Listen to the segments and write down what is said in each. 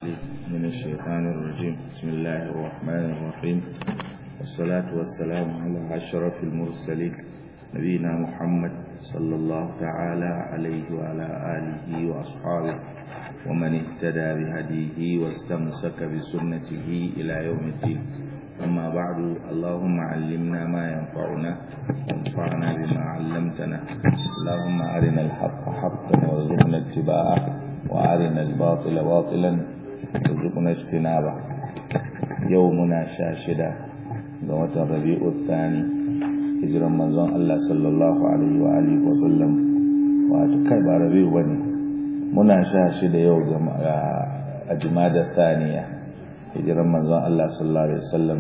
من الشيطان الرجيم بسم الله الرحمن الرحيم والصلاة والسلام على أشرف المرسلين نبينا محمد صلى الله تعالى عليه وعلى آله وأصحابه ومن اهتدى بهديه واستمسك بسنته إلى يوم الدين أما بعد اللهم علمنا ما ينفعنا وانفعنا بما علمتنا اللهم أرنا الحق حقا وارزقنا اتباعه وأرنا الباطل باطلا وارزقنا اجتنابه يومنا شاشدة قوة الربيع الثاني hijiran manzon Allah sallallahu alaihi wa alihi wa sallam wato kai ba rabi'u bane muna sha shi da yau ga ajmada thaniya hijiran manzon Allah sallallahu alaihi wasallam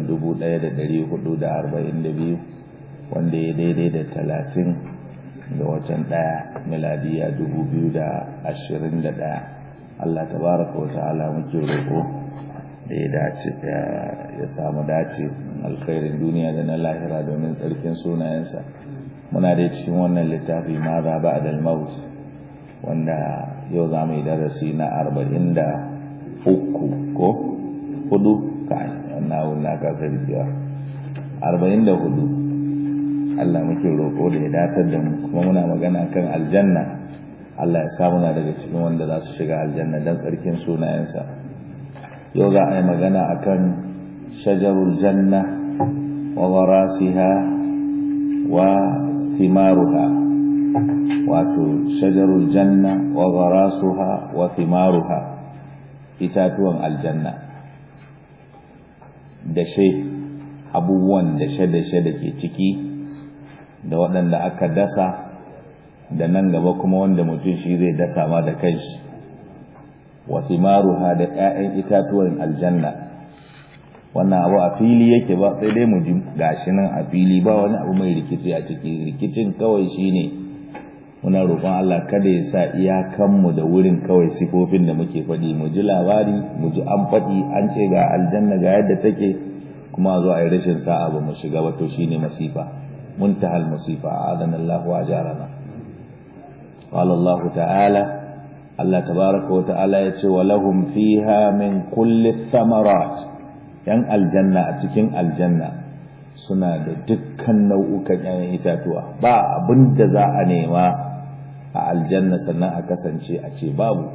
1442 wanda ya daidai da 30 ga watan daya miladiya 2021 Allah tabaraka wa ta'ala muke roƙo da ya dace ya samu dace alkhairin duniya da na lahira domin tsarkin sunayensa muna da cikin wannan littafi ma za ba da maut wanda yau za mu yi darasi na arba'in da uku ko hudu kai wannan wun na kasa biya arba'in da hudu Allah muke roƙo da ya datar da mu kuma muna magana kan aljanna Allah ya samu na daga cikin wanda za su shiga aljanna don tsarkin sunayensa yau za a yi magana akan shajarul janna wa gharasiha wa thimaruha wato shajarul janna wa gharasuha wa thimaruha itatuwan aljanna dashe abubuwan dashe-dashe da ke ciki da waɗanda aka dasa da nan gaba kuma wanda mutum shi zai dasa ma da kanshi wa thimaruha da 'ya'yan itatuwan aljanna wannan abu a fili yake ba sai dai mu ji gashi nan a fili ba wani abu mai rikici a ciki rikicin kawai shine muna roƙon Allah kada ya sa iyakanmu da wurin kawai sifofin da muke faɗi mu ji labari mu ji an faɗi an ce ga aljanna ga yadda take kuma zo a yi rashin sa'a ba mu shiga ba to shine masifa muntahal masifa adana Allah wa jarana qala Allah ta'ala Allah tabaraka wa ta'ala ya ce wa lahum fiha min kulli thamarat yan aljanna a cikin aljanna suna da dukkan nau'ukan ‘ya'yan itatuwa ba abin da za a nema a aljanna sannan a kasance a ce babu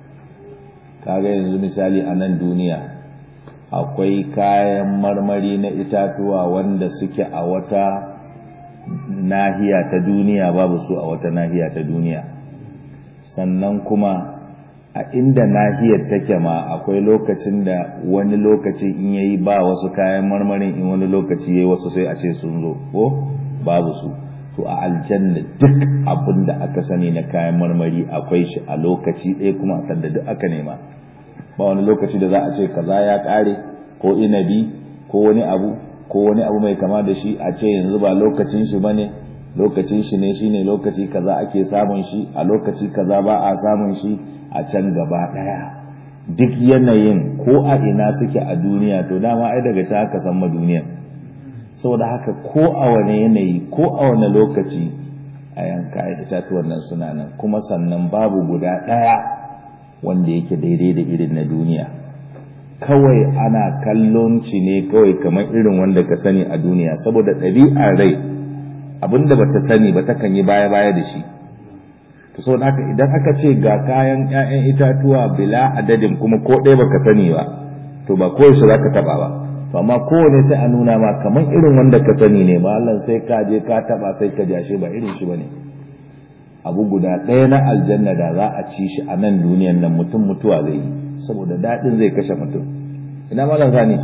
kaga yanzu misali a nan duniya akwai kayan marmari na itatuwa wanda suke a wata nahiya ta duniya babu su a wata nahiya ta duniya sannan kuma a inda nahiyar take ma akwai lokacin da wani lokaci in yayi ba wasu kayan marmarin in wani lokaci yayi wasu sai a ce sun zo ko babu su to a aljanna duk abin da aka sani na kayan marmari akwai shi a lokaci ɗaya kuma a sanda duk aka nema ba wani lokaci da za a ce kaza ya ƙare ko inabi ko wani abu ko wani abu mai kama da shi a ce yanzu ba lokacin shi bane lokacin shi ne shine lokaci kaza ake samun shi a lokaci kaza ba a samun shi a can gaba ɗaya duk yanayin ko a ina suke a duniya to dama ai daga can aka san ma duniya saboda haka ko a wani yanayi ko a wani lokaci a yanka itatuwan nan suna nan kuma sannan babu guda ɗaya wanda yake daidai da irin na duniya kawai ana kallon shi ne kawai kamar irin wanda ka sani a duniya saboda ɗabi'ar rai abinda bata sani ba takan yi baya-baya da shi to so haka idan aka ce ga kayan ƴaƴan itatuwa bila adadin kuma ko ɗaya baka sani ba to ba koyaushe zaka taba ba to amma kowane sai a nuna ma kaman irin wanda ka sani ne ba Allah sai ka je ka taba sai ka jashe ba irin shi bane abu guda ɗaya na aljanna da za a ci shi a nan duniyan nan mutum mutuwa zai yi saboda daɗin zai kashe mutum ina malam sani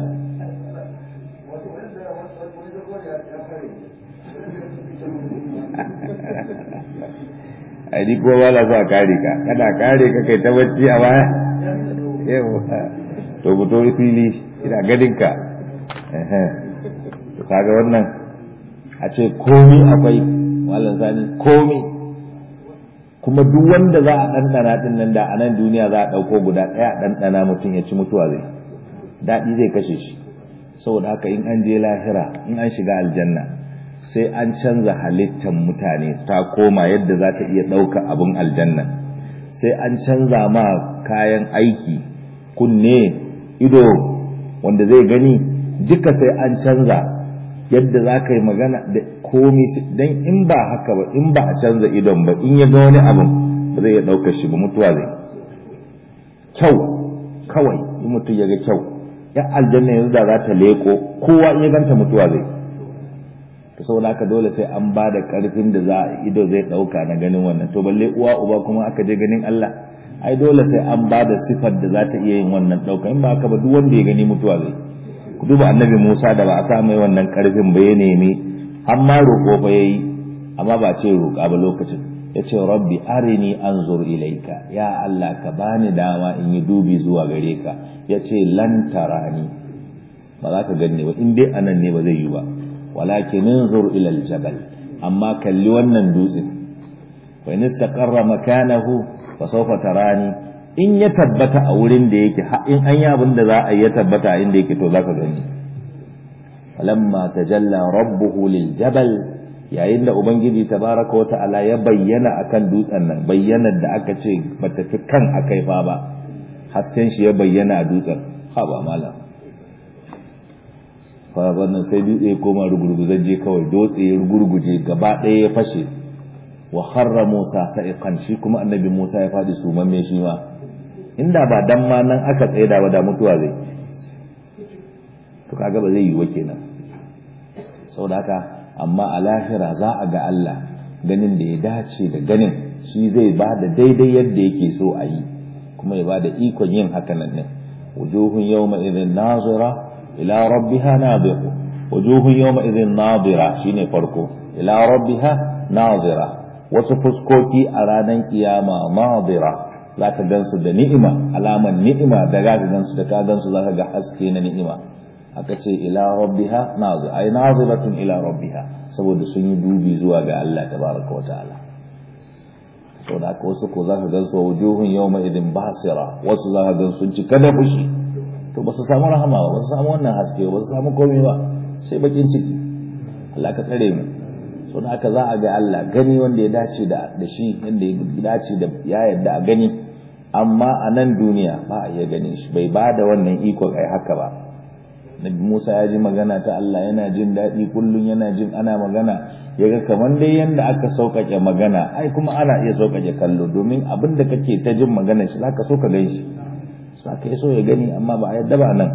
ai ko ba la sa kare ka kada kare ka kai ta bacci a baya yawa to ku to fili ina gadin ka eh to kaga wannan a ce komi akwai wallan sani komi kuma duk wanda za a ɗanɗana ɗin nan da a nan duniya za a ɗauko guda ɗaya ɗanɗana mutum ya ci mutuwa zai daɗi zai kashe shi saboda haka in an je lahira in an shiga aljanna sai an canza halittar mutane ta koma yadda za ta iya ɗauka abin aljanna sai an canza ma kayan aiki kunne ido wanda zai gani duka sai an canza yadda za ka yi magana da komi don in ba haka ba in ba a canza idon ba in ya ga wani abin ba zai iya ɗaukar shi ba mutuwa zai kyau kawai in mutum ya ga kyau ya aljanna yanzu da za ta leko kowa in ya ganta mutuwa zai ta saboda haka dole sai an ba da ƙarfin da za a ido zai ɗauka na ganin wannan to balle uwa uba kuma aka je ganin Allah ai dole sai an ba da sifar da za ta iya yin wannan ɗauka in ba haka ba duk wanda ya gani mutuwa zai ku duba annabi Musa da ba a sa mai wannan ƙarfin ba ya nemi har ma roƙo fa yayi amma ba ce roƙa ba lokacin ya ce rabbi arini anzur ilaika ya Allah ka bani dama in yi dubi zuwa gare ka ya ce lan tarani ba za ka ganni ba in dai anan ne ba zai yi ba walakin inzur ila aljabal amma kalli wannan dutsen fa in istaqarra makanahu fa sawfa tarani in ya tabbata a wurin da yake in an yi abin da za a yi ya tabbata a inda yake to za ka gani falamma tajalla rabbuhu liljabal yayin da ubangiji tabaraka wa ta'ala ya bayyana akan dutsen nan bayyanar da aka ce bata fi kan akai fa ba hasken shi ya bayyana a dutsen ha ba malam fa wannan sai dutse koma rugurguzaje kawai dutse ya rugurguje gaba ɗaya ya fashe wa harra Musa sa'iqan shi kuma annabi Musa ya fadi sumamme shi ma inda ba dan ma nan aka tsaida ba da mutuwa zai to kaga ba zai yi wa kenan saboda haka amma a lahira za a ga Allah ganin da ya dace da ganin shi zai ba da daidai yadda yake so a yi kuma ya ba da ikon yin hakanan ne wujuhun yawma idhin nazira ila rabbiha nadira wujuhun yawma idhin nadira shine farko ila rabbiha nazira wasu fuskoki a ranar kiyama nadira zaka gansu da ni'ima alaman ni'ima da zaka gansu da ka gansu zaka ga haske na ni'ima aka ce ila rabbiha nazir ay naziratun ila rabbiha saboda sun yi dubi zuwa ga Allah tabaraka wa ta'ala saboda haka wasu ko zaka gan su wujuhun yawma idin basira wasu zaka gan sun cika da fushi to ba su samu rahama ba ba su samu wannan haske ba su samu komai ba sai bakin ciki Allah ka tsare mu saboda haka za a ga Allah gani wanda ya dace da da shi yanda ya dace da ya yadda a gani amma a nan duniya ba a iya ganin shi bai ba da wannan iko ai haka ba Nabi Musa ya ji magana ta Allah yana jin daɗi kullum yana jin ana magana ya ga kamar dai yanda aka sauƙaƙe magana ai kuma ana iya sauƙaƙe kallo domin abin da kake ta jin magana shi zaka so ka gan shi za ka so ya gani amma ba a yadda ba nan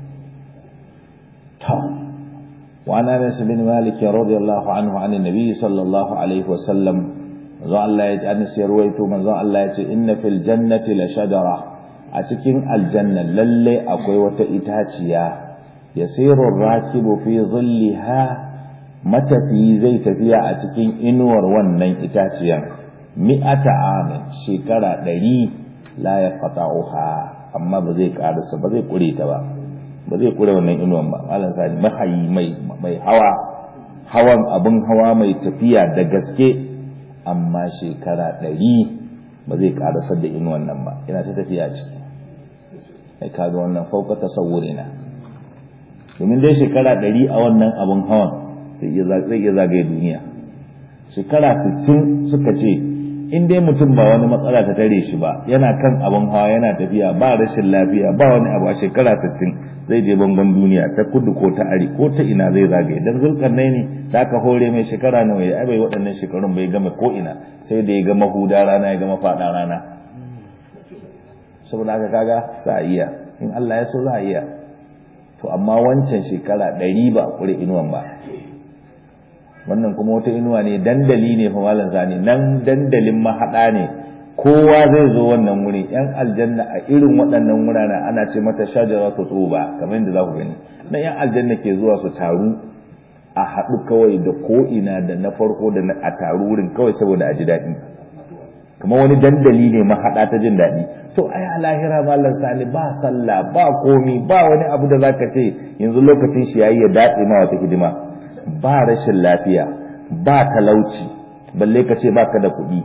ta wa ana Anas bin Malik radiyallahu anhu an Nabi sallallahu alaihi wasallam manzo Allah ya ji Anas ya ruwaito manzo Allah ya ce inna fil jannati la shajara a cikin aljanna lalle akwai wata itaciya yasiru rakibu fi zilliha matafi zai tafiya a cikin inuwar wannan itaciyar mi'ata amin shekara ɗari la ya qata'uha amma ba zai karasa ba zai kure ta ba ba zai kure wannan inuwan ba malam sani mahayi mai mai hawa hawan abin hawa mai tafiya da gaske amma shekara ɗari ba zai karasa da inuwan nan ba yana ta tafiya ciki ai kaga wannan fauka tasawurina domin dai shekara ɗari a wannan abin hawan sai iya zagaye duniya shekara 60 suka ce in dai mutum ba wani matsala ta tare shi ba yana kan abin hawa yana tafiya ba rashin lafiya ba wani abu a shekara 60 zai je bangon duniya ta kudu ko ta ari ko ta ina zai zagaye dan zulkarnai ne da aka hore mai shekara nawa ya bai waɗannan shekarun bai gama ko ina sai da ya gama huda rana ya gama faɗa rana saboda haka kaga za a iya in Allah ya so za a iya to amma wancan shekara ɗari ba a ƙure inuwan ba wannan kuma wata inuwa ne dandali ne fa malam sani nan dandalin mahaɗa ne kowa zai zo wannan wuri yan aljanna a irin waɗannan wurare ana ce mata shajara ta tsoba kamar yadda za ku gani na yan aljanna ke zuwa su taru a haɗu kawai da ko'ina da na farko da a taru wurin kawai saboda a ji daɗi kamar wani dandali ne mahaɗa ta jin daɗi to ai a lahira malam sani ba sallah ba komi ba wani abu da zaka ce yanzu lokacin shi yayi ya daɗe ma wata hidima ba rashin lafiya ba talauci balle ka ce baka da kuɗi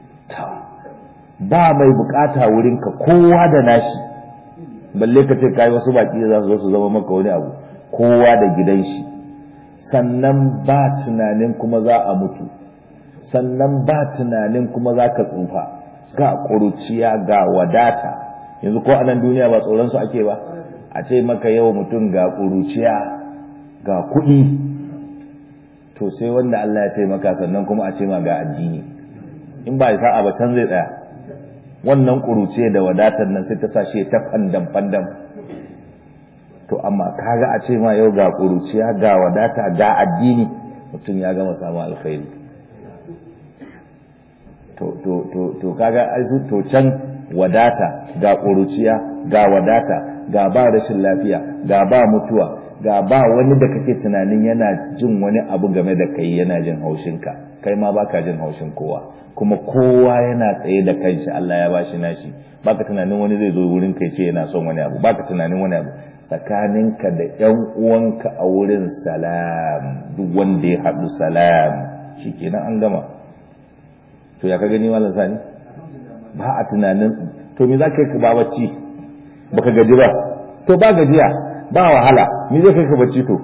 ba mai bukata wurinka kowa da nashi balle ka ce kai wasu baki za su zo su zama maka wani abu kowa da gidan shi sannan ba tunanin kuma za a mutu sannan ba tunanin kuma za ka tsufa ga ƙuruciya ga wadata yanzu ko a nan duniya ba tsoron su ake ba a ce maka yau mutum ga ƙuruciya ga kuɗi to sai wanda Allah ya ce maka sannan kuma a ce ma ga addini in ba sa'a ba can zai tsaya wannan ƙuruciya da wadatar nan sai ta sa shi ta fandam fandam to amma kaga a ce ma yau ga ƙuruciya ga wadata ga addini mutum ya gama samun alkhairi to to to to kaga ai su to can wadata ga ƙuruciya ga wadata ga ba rashin lafiya ga ba mutuwa ga ba wani da kake tunanin yana jin wani abu game da kai yana jin haushinka kai ma baka jin haushin kowa kuma kowa yana tsaye da kanshi Allah ya bashi nashi baka tunanin wani zai zo wurin kai ce yana son wani abu baka tunanin wani abu tsakaninka da ƴan uwanka a wurin salam duk wanda ya haɗu salam shikenan an gama to ya ka gani malam sani ba a tunanin to me za ka yi ba bacci baka gaji ba to ba gajiya ba wahala me zai kai ka bacci to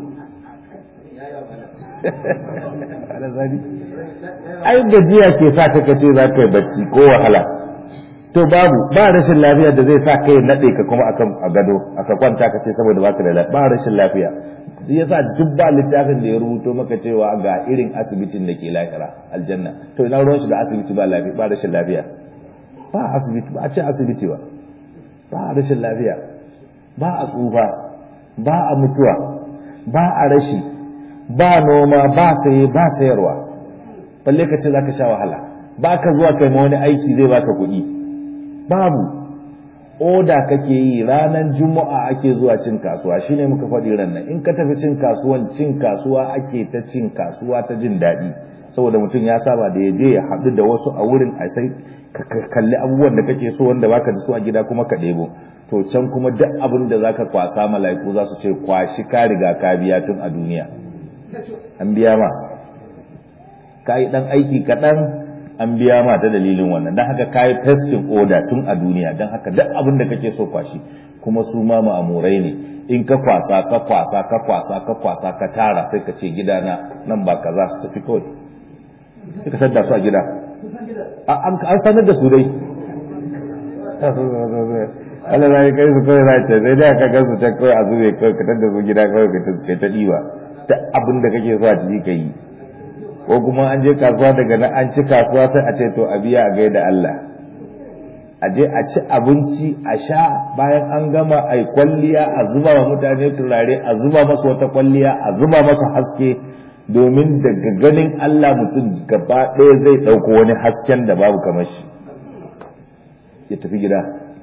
ai gajiya ke sa ka kace za ka yi bacci ko wahala to babu ba rashin lafiya da zai sa ka yi nade ka kuma akan a gado aka kwanta ka ce saboda baka da lafiya ba rashin lafiya shi yasa duk ba littafin da ya rubuto maka cewa ga irin asibitin da ke lahira aljanna to ina ruwan shi da asibiti ba lafiya ba rashin lafiya ba asibiti ba a ce asibiti ba ba rashin lafiya ba a tsufa ba a mutuwa ba a rashi ba noma ba saye ba sayarwa balle ka ce zaka sha wahala ba ka zuwa kai ma wani aiki zai baka kuɗi babu oda kake yi ranar juma'a ake zuwa cin kasuwa shine muka faɗi ran nan in ka tafi cin kasuwan cin kasuwa ake ta cin kasuwa ta jin daɗi saboda mutum ya saba da ya je ya haɗu da wasu a wurin a sai ka kalli abubuwan da kake so wanda baka da su a gida kuma ka ɗebo to can kuma duk abin da zaka kwasa mala'iku za su ce kwashi ka riga ka biya tun a duniya an biya ma ka yi ɗan aiki kaɗan an biya ma ta dalilin wannan don haka ka yi testing order tun a duniya don haka duk abin da kake so kwashi kuma su ma ma'amurai ne in ka kwasa ka kwasa ka kwasa ka kwasa ka tara sai ka ce gidana nan ba ka za su tafi kawai sai ka sadda su a gida an sanar da su dai Allah na yi kai su kawai na ce sai dai ka gan su can kawai a zube kawai ka tadda su gida kawai ka kai ta ɗiba ta abin da kake so a ciki ka yi ko kuma an je kasuwa daga nan an ci kasuwa sai a ce to a biya a gaida Allah a je a ci abinci a sha bayan an gama a kwalliya a zuba wa mutane turare a zuba masa wata kwalliya a zuba masa haske domin daga ganin Allah mutum gaba ɗaya zai ɗauko wani hasken da babu kamar shi ya tafi gida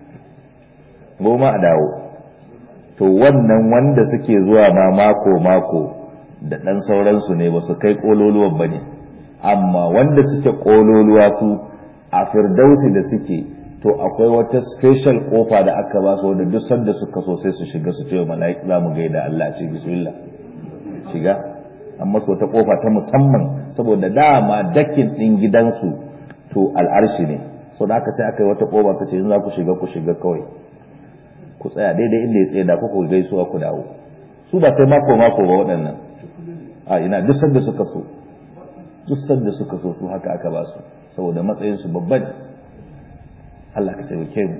goma a dawo to wannan wanda suke zuwa ma mako mako da ɗan sauransu ne ba su kai ƙololuwan ba ne amma wanda suke ƙololuwa su a firdausi da suke to akwai wata special kofa da aka ba su wanda duk sanda suka so sai su shiga su ce wa mala'ika za mu gaida Allah ce bismillah shiga amma su wata kofa ta musamman saboda dama dakin ɗin gidansu to al'arshi ne so da aka sai aka yi wata kofa ta ce in za ku shiga ku shiga kawai ku tsaya daidai inda ya tsaye da kuka gaisuwa ku dawo su ba sai mako mako ba waɗannan a ina duk sanda suka so duk sanda suka so su haka aka ba su saboda matsayin su babban Allah ka taimake mu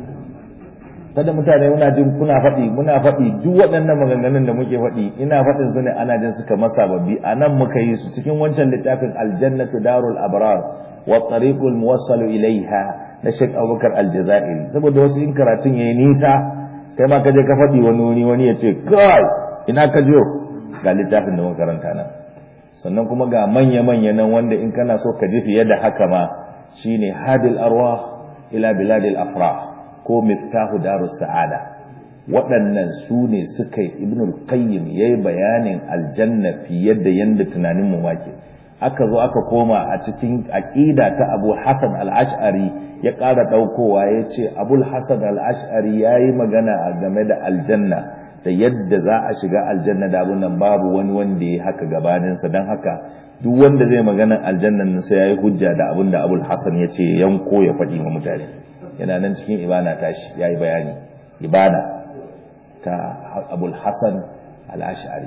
kada mutane muna jin kuna faɗi muna faɗi duk waɗannan maganganun da muke faɗi ina faɗin su ne ana jin suka masa babbi a nan muka yi su cikin wancan littafin aljannatu darul abrar wa tariqul muwassalu ilaiha na Sheikh Abubakar Aljazairi saboda wasu in karatun yayi nisa kai ma ka je ka faɗi wani wani wani ya ce kai ina ka jiyo ga littafin da muka karanta nan sannan kuma ga manya-manya nan wanda in kana so ka ji fiye da haka ma shine hadil arwah ila biladil afrah ko miftahu darus sa'ada waɗannan su ne suka yi ibnul qayyim yayi bayanin aljanna fiye da yanda tunanin mu wake aka zo aka koma a cikin aqida ta Abu Hasan al-Ash'ari ya ƙara ɗaukowa ya ce Abul Hasan al-Ash'ari yayi magana game da aljanna da yadda za a shiga aljanna da abun nan babu wani wanda ya haka gabaninsa don haka duk wanda zai magana aljannan nan sai ya yi hujja da abin da abul hasan ya ce yanko ya faɗi wa mutane yana nan cikin ibana tashi ya yi bayani ibana ta abul hasan al'ashari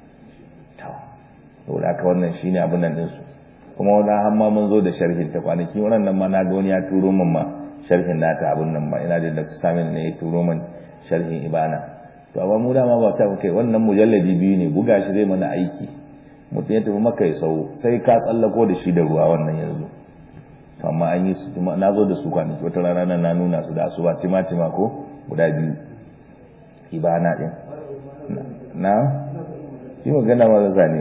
saboda haka wannan shine abin nan ɗinsu kuma wani hamma mun zo da sharhin ta kwanaki wannan ma na ga wani ya turo min ma sharhin nata abun nan ba ina da Dr. Samin ne ya turo min sharhin ibana to amma mu dama ba ta kai wannan mujalladi biyu ne buga shi zai mana aiki mutum ya tafi maka ya sau sai ka tsallako da shi da ruwa wannan yanzu to amma an yi su na zo da su kwanaki wata rana nan na nuna su da asuba tima tima ko guda biyu ibana din na shi magana ma zane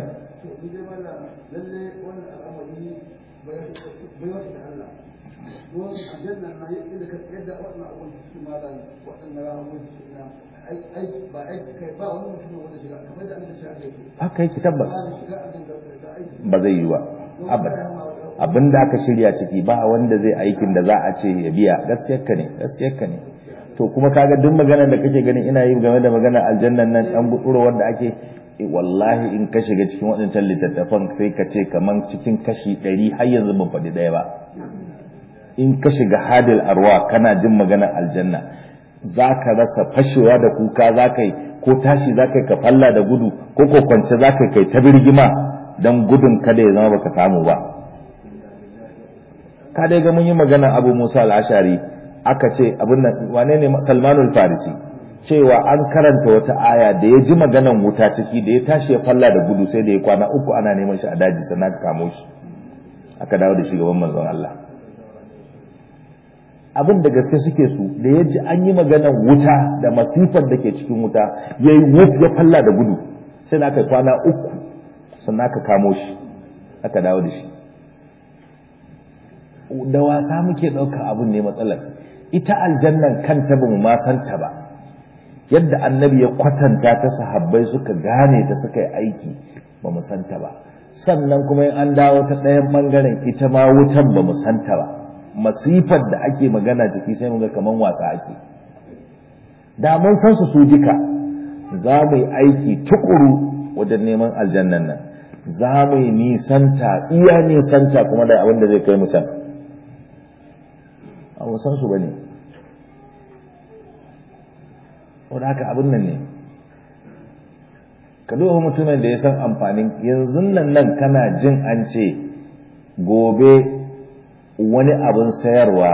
haka yake tabbas ba zai yi ba abada abin da aka shirya ciki ba wanda zai aikin da za a ce ya biya gaskiyarka ne gaskiyarka ne to kuma kaga duk maganar da kake ganin ina yi game da maganar aljannan nan dan buɗuro wanda ake wallahi in ka shiga cikin waɗancan littattafan sai ka ce kaman cikin kashi ɗari har yanzu ban faɗi ɗaya ba in ka shiga hadil arwa kana jin maganar aljanna za ka rasa fashewa da kuka za ka yi ko tashi za ka yi ka falla da gudu ko ko kwance za ka kai ta birgima don gudun kada ya zama baka samu ba ka dai ga mun yi maganar abu musa al'ashari aka ce abin nan wane ne salmanul farisi cewa an karanta wata aya da ya ji maganan wuta ciki da ya tashi ya falla da gudu sai da ya kwana uku ana neman shi a daji sannan aka kamo shi aka dawo da shi gaban manzon Allah abin da gaske suke su da ya ji an yi maganan wuta da masifar da ke cikin wuta ya yi wuf ya falla da gudu sai da aka kwana uku sannan aka kamo shi aka dawo da shi da wasa muke ɗauka abin ne matsalar ita aljannan kanta ba mu ma santa ba yadda annabi ya kwatanta ta sahabbai suka gane ta suka yi aiki ba mu santa ba sannan kuma in an dawo ta ɗayan ɓangaren ita ma wutan ba mu santa ba masifar da ake magana ciki sai mu ga kaman wasa ake da mun san su su duka za mu yi aiki tukuru wajen neman aljannan nan za mu yi nisanta iya nisanta kuma da abin da zai kai mutum a san su ba ne wadda haka abin nan ne ka duba mutumin da ya san amfanin yanzu nan nan kana jin an ce gobe wani abin sayarwa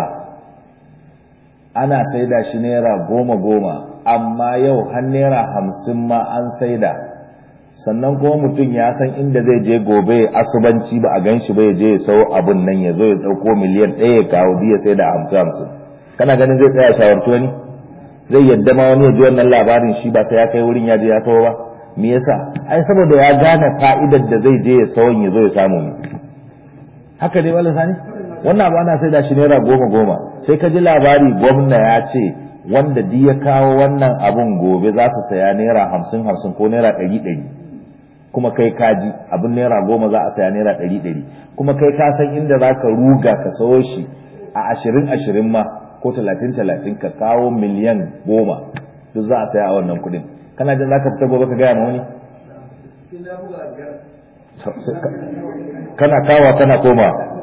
ana saida shi naira goma goma amma yau har naira hamsin ma an saida sannan kuma mutum ya san inda zai je gobe asubanci ba a gan shi ba ya je ya sau abin nan ya zo ya ɗauko miliyan ɗaya ya kawo biya sai da hamsin hamsin kana ganin zai tsaya shawarci wani zai yadda ma wani ya ji wannan labarin shi ba sai ya kai wurin ya je ya sau ba me yasa ai saboda ya gane fa'idar da zai je ya sauwan ya zo ya samu ne haka dai wala sani wannan abu ana sai da shi naira goma goma sai ka ji labari gwamna ya ce wanda duk ya kawo wannan abun gobe za su saya naira hamsin hamsin ko naira ɗari ɗari kuma kai kaji abin naira goma za a saya naira ɗari ɗari kuma kai ka san inda za ka ruga ka sayo shi a ashirin ashirin ma ko talatin talatin ka kawo miliyan goma duk za a saya a wannan kuɗin kana jin za ka fita gobe ka gaya ma wani kana kawa kana koma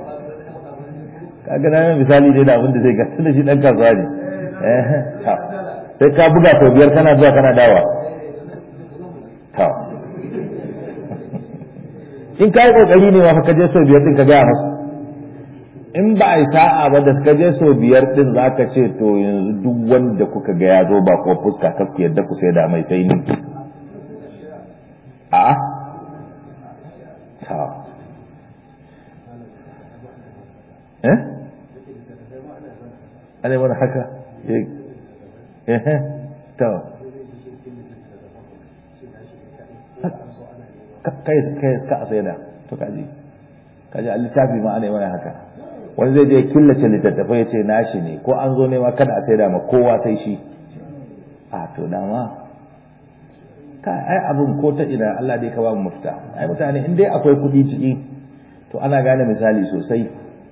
kaga na misali dai da abin da zai ga tunda shi dan kasuwa ne sai ka buga sau biyar kana zuwa kana dawa ta in ka yi kokari ne ma ka je sau biyar din ka gaya masu in ba a yi sa'a ba da ka je sau biyar din za ka ce to yanzu duk wanda kuka ga ya zo ba ko fuska ka ku yadda ku sai da mai sai ni a ta eh ana mana haka eh to kai kai ka sai da to kaji kaji a littafi ma ana mana haka wani zai je killace littattafai ya ce nashi ne ko an zo ne ma kada a sai da ma kowa sai shi a to dama ka ai abin ko ta ina Allah dai ka ba mu mafita ai mutane in dai akwai kuɗi ciki to ana gane misali sosai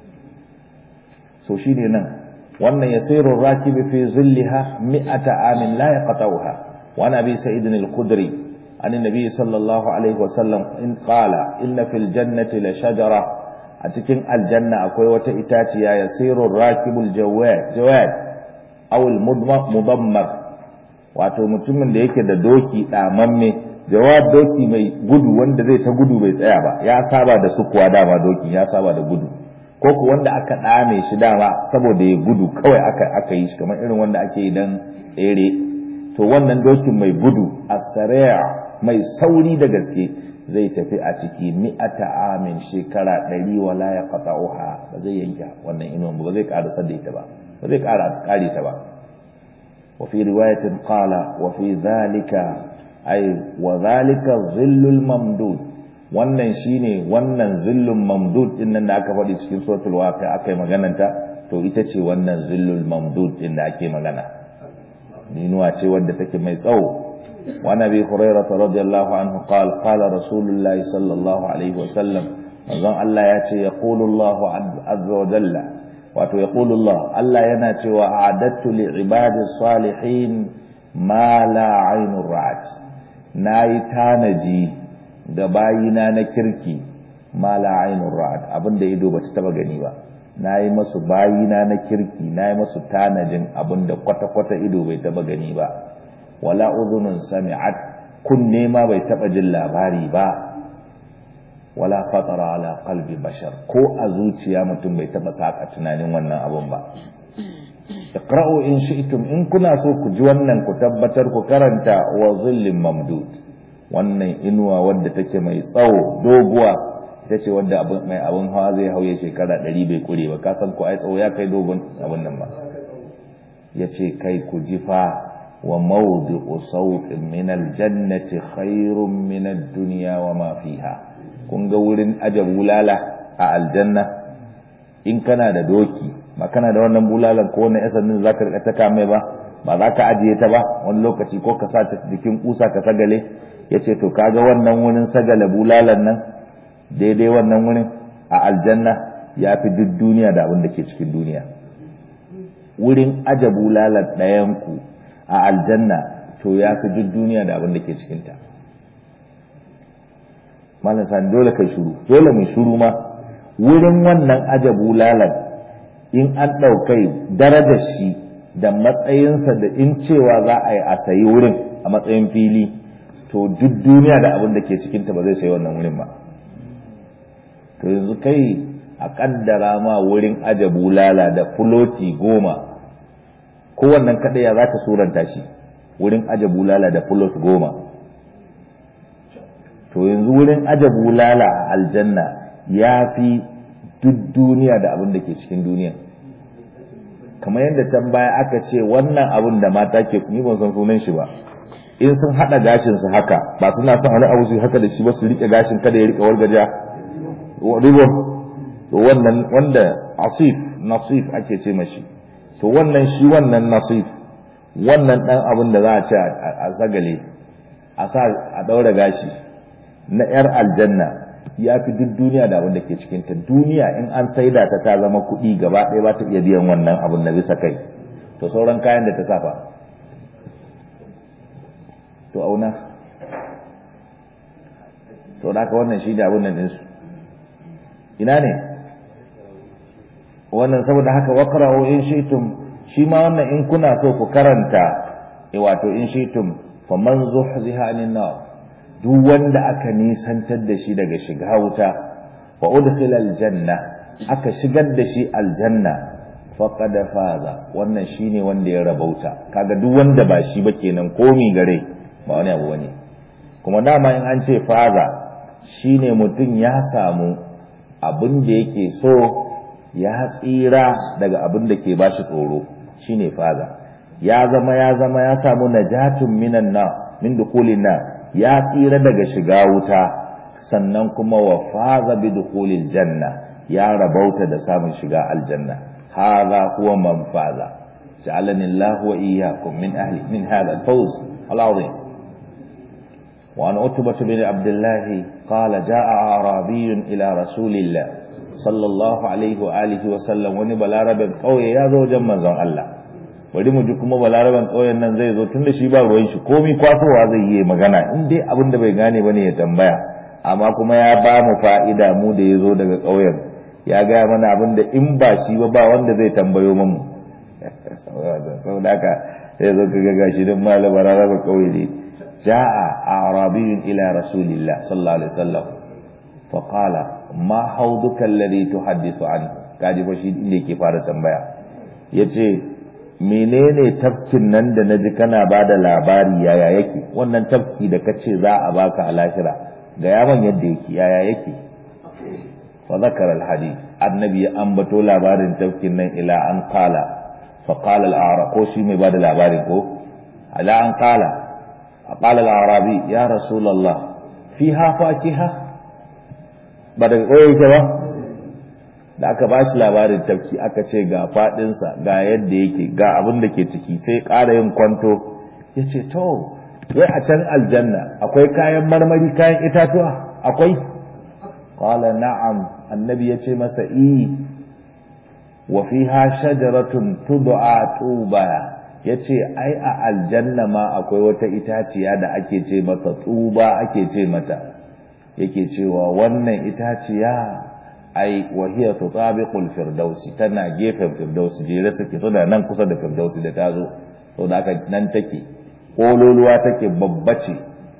so shine nan wannan yasiru rakibi fi zilliha mi'ata amin la yaqta'uha wa nabi sa'id al-khudri an nabi sallallahu alaihi wa sallam in qala inna fil jannati la shajara a cikin aljanna akwai wata itaciya yasiru rakibul jawad jawad aw al-mudammar wato mutumin da yake da doki damamme jawad doki mai gudu wanda zai ta gudu bai tsaya ba ya saba da sukuwa dama doki ya saba da gudu ko ku wanda aka dame shi dama saboda ya gudu kawai aka aka yi shi kamar irin wanda ake yi dan tsere to wannan dokin mai gudu as-sari' mai sauri da gaske zai tafi a ciki mi'ata amin shekara ɗari wala ya qata'uha ba zai yanke wannan inuwan ba zai ƙara da ita ba ba zai ƙara ƙare ta ba wa fi riwayatin qala wa fi dhalika ay wa dhalika zillul mamdud wannan shine wannan zillul mamdud din nan da aka faɗi cikin suratul waqi'a aka yi magananta to ita ce wannan zillul mamdud din da ake magana inuwa ce wadda take mai tsawo وعن ابي هريره رضي الله عنه قال قال رسول الله صلى الله عليه وسلم manzon Allah ya ce yaqulu Allah azza wa jalla wato yaqulu Allah Allah yana cewa a'adattu li ibadi salihin ma la aynur ra'at nayi tanaji ga bayina na kirki ma la aynur ra'at abinda ido bata taba gani ba nayi masu bayina na kirki nayi masu tanajin abinda kwata kwata ido bai taba gani ba wala udhunun sami'at kunne ma bai taba jin labari ba wala khatara ala qalbi bashar ko a zuciya mutum bai taba saka tunanin wannan abun ba iqra'u in shi'tum in kuna so ku ji wannan ku tabbatar ku karanta wa zillin mamdud wannan inuwa wadda take mai tsawo doguwa ita ce wadda mai abun hawa zai hauye shekara ɗari bai kure ba ka san ko ai tsawo ya kai dogon abun nan ba ya ce kai ku ji fa وموضع صوت من الجنة خير من الدنيا وما فيها kun ga wurin aje bulala a aljanna in kana da doki ba kana da wannan bulalan ko wannan yasan din zaka rika saka mai ba ba za ka ajiye ta ba wani lokaci ko ka sa ta jikin kusa ka sagale yace to kaga wannan wurin sagale bulalan nan daidai wannan wurin a aljanna ya fi duk duniya da abin da ke cikin duniya wurin aje bulalan ɗayan ku a aljanna to ya fi duk duniya da abin da ke cikinta malam sani dole kai shuru dole mai shuru ma wurin wannan ajabu lalan in an ɗaukai darajar shi da matsayinsa da in cewa za a yi a sayi wurin a matsayin fili to duk duniya da abin da ke cikinta ba zai sayi wannan wurin ba to yanzu kai a kaddara ma wurin ajabu lala da fuloti goma kowannan kaɗai ya za ka suranta shi wurin aje bulala da fulot goma to yanzu wurin aje bulala a aljanna ya fi duk duniya da abin da ke cikin duniya kamar yadda can baya aka ce wannan abin da mata ke ni ban san sunan shi ba in sun haɗa gashin su haka ba suna son wani abu su haka da shi ba su rike gashin kada ya rike wargaja ribon to wannan wanda asif nasif ake ce mashi to wannan shi wannan nasif wannan dan abin da za a ce a sagale a sa a daura gashi na yar aljanna ya fi duk duniya da abin da ke cikin ta duniya in an saida ta ta zama kuɗi gaba ɗaya ba ta iya biyan wannan abin na bisa kai to sauran kayan da ta safa to auna to da haka wannan shi da abin nan ɗinsu ina ne wannan saboda haka waqra'u in shi'tum shi ma wannan in kuna so ku karanta eh wato in shi'tum faman zuhziha anin nar duk wanda aka nisantar da shi daga shiga wuta wa udkhila aljanna aka shigar da shi aljanna faqad faza wannan shine wanda ya rabauta kaga duk wanda ba shi ba kenan komi gare ba wani abu bane kuma dama in an ce faza shine mutum ya samu abin da yake so ya tsira daga abin da ke ba shi tsoro shine faza ya zama ya zama ya samu najatun minan na min dukulin na ya tsira daga shiga wuta sannan kuma wa faza bi dukulil janna ya rabauta da samun shiga aljanna hadha huwa man faza ja'alani Allah wa iyyakum min ahli min hadha al-fawz al-azim وعن عتبة بن عبد الله قال جاء أعرابي إلى رسول الله صلى الله عليه وآله وسلم وني بلاربن قوي يا زو جمن زن الله bari mu ji kuma balaraban ƙauyen nan zai zo tunda shi ba ruwan shi komi kwasowa zai yi magana in dai abin da bai gane bane ya tambaya amma kuma ya ba mu fa'ida mu da ya zo daga ƙauyen ya gaya mana abin da in ba shi ba ba wanda zai tambayo mu saboda haka sai zo ka ga shi don malama balaraban ƙauye ne جاء أعرابي إلى رسول الله صلى الله عليه وسلم فقال ما حوضك الذي تحدث عنه kaji fa shi inda yake fara tambaya yace menene tafkin nan da naji kana bada labari yaya yake wannan tafki da kace za a baka a lahira ga yaman yadda yake yaya yake fa zakara alhadith annabi ya ambato labarin tafkin nan ila an qala fa qala al-a'rab ko shi mai bada labarin ko ala an qala qala al-arabi ya rasulullah fiha fakiha ba daga koyo yake ba da aka ba shi labarin tafki aka ce ga fadinsa ga yadda yake ga abin da ke ciki sai ƙara yin kwanto ya ce to wai a can aljanna akwai kayan marmari kayan itatuwa akwai qala na'am annabi ya ce masa i wa fiha shajaratun tud'a tuba yace ai a aljanna ma akwai wata itaciya da ake ce mata tuba ake ce mata yake cewa wannan itaciya ai wahiya tutabiqul firdausi tana gefen firdausi jere suke tana nan kusa da firdausi da tazo saboda haka nan take kololuwa take babba ce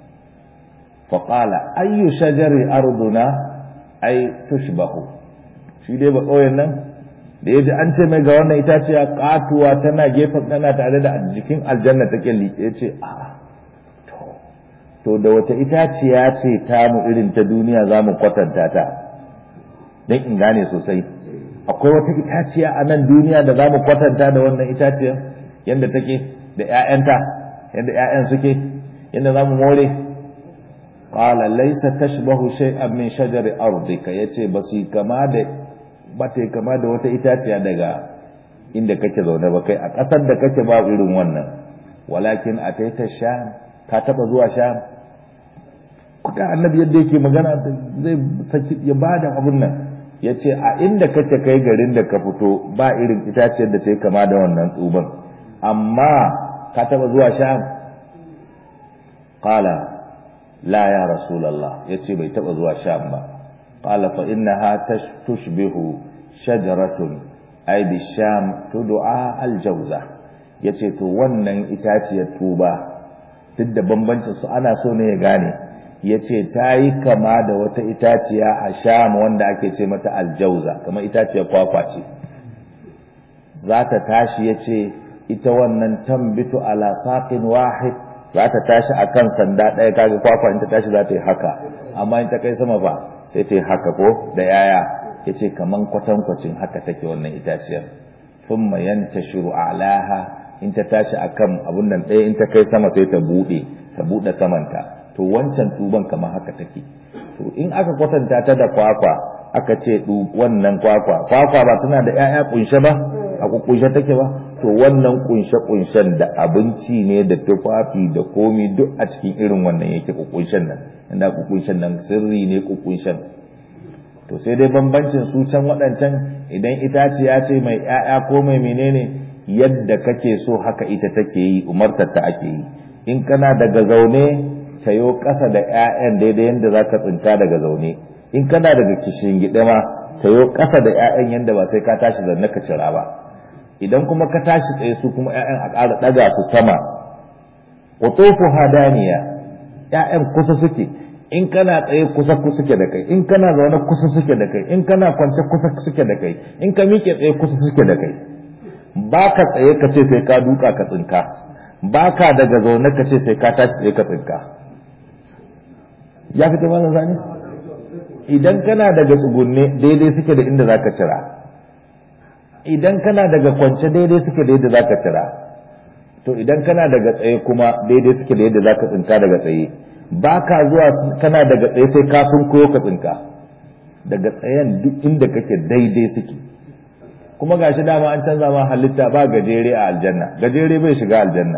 fa qala ayyu shajari arduna ai tushbahu shi dai ba kauyen nan da yaji an ce mai ga wannan itaciya katuwa tana gefen tana tare da jikin aljanna take liƙe ce a to to da wace itaciya ce tamu irin ta duniya zamu kwatanta ta don in gane sosai akwai wata itaciya a nan duniya da za mu kwatanta da wannan itaciyar yadda take da 'ya'yanta yadda 'ya'yan suke yadda za mu more qala laysa tashbahu shay'an min shajari ardika yace ba su kama da ba ta kama da wata itaciya daga inda kake zaune ba kai a ƙasar da kake ba irin wannan walakin ataita sham ka taba zuwa sham kuka annabi yadda yake magana zai saki ya bada abun nan ya ce a inda kake kai garin da ka fito ba irin itaciyar da ta yi kama da wannan tsuban amma ka taba zuwa sham qala la ya rasulallah ya ce bai taba zuwa sham ba qala fa innaha tushbihu shajaratun ay bi sham tud'a al jawza yace to wannan itaciyar tuba duk da bambancin su ana so ne ya gane ya ce ta yi kama da wata itaciya a sham wanda ake ce mata aljauza kamar itaciyar kwakwa ce za ta tashi ya ce ita wannan tambitu ala saqin wahid za ta tashi a kan sanda ɗaya kaga kwakwa in ta tashi za ta yi haka amma in ta kai sama fa sai ta yi haka ko da yaya ya ce kaman kwatankwacin haka take wannan itaciyar thumma yantashiru alaha in ta tashi akan abun nan ɗaya in ta kai sama sai ta buɗe ta buɗe samanta to wancan tuban kamar haka take to in aka kwatanta ta da kwakwa aka ce wannan kwakwa kwakwa ba tana da ƴaƴa kunshe ba a kunshe take ba to wannan kunshe kunshen da abinci ne da tufafi da komi duk a cikin irin wannan yake kunshen nan inda kunshen nan sirri ne kunshen to sai dai bambancin su can waɗancan idan itaciya ce mai ƴaƴa ko mai menene yadda kake so haka ita take yi umartar ta ake yi in kana daga zaune tayo ƙasa da ƴaƴan daidai yadda za ka tsinka daga zaune in kana daga kishin gida ma tayo ƙasa da ƴaƴan yadda ba sai ka tashi zanne ka cira ba idan kuma ka tashi tsaye su kuma ƴaƴan a ƙara ɗaga su sama qutufu hadaniya ƴaƴan kusa suke in kana tsaye kusa kusa suke da kai in kana zaune kusa suke da kai in kana kwance kusa suke da kai in ka miƙe tsaye kusa suke da kai ba ka tsaye ka ce sai ka duka ka tsinka ba ka daga zaune ka ce sai ka tashi tsaye ka tsinka ya fita mana zane idan kana daga tsugunne daidai suke da inda zaka cira idan kana daga kwance daidai suke da yadda zaka cira to idan kana daga tsaye kuma daidai suke da yadda zaka tsinka daga tsaye ba ka zuwa kana daga tsaye sai ka sun koyo ka tsinka daga tsayen duk inda kake daidai suke kuma gashi dama an canza ma halitta ba gajere a aljanna gajere bai shiga aljanna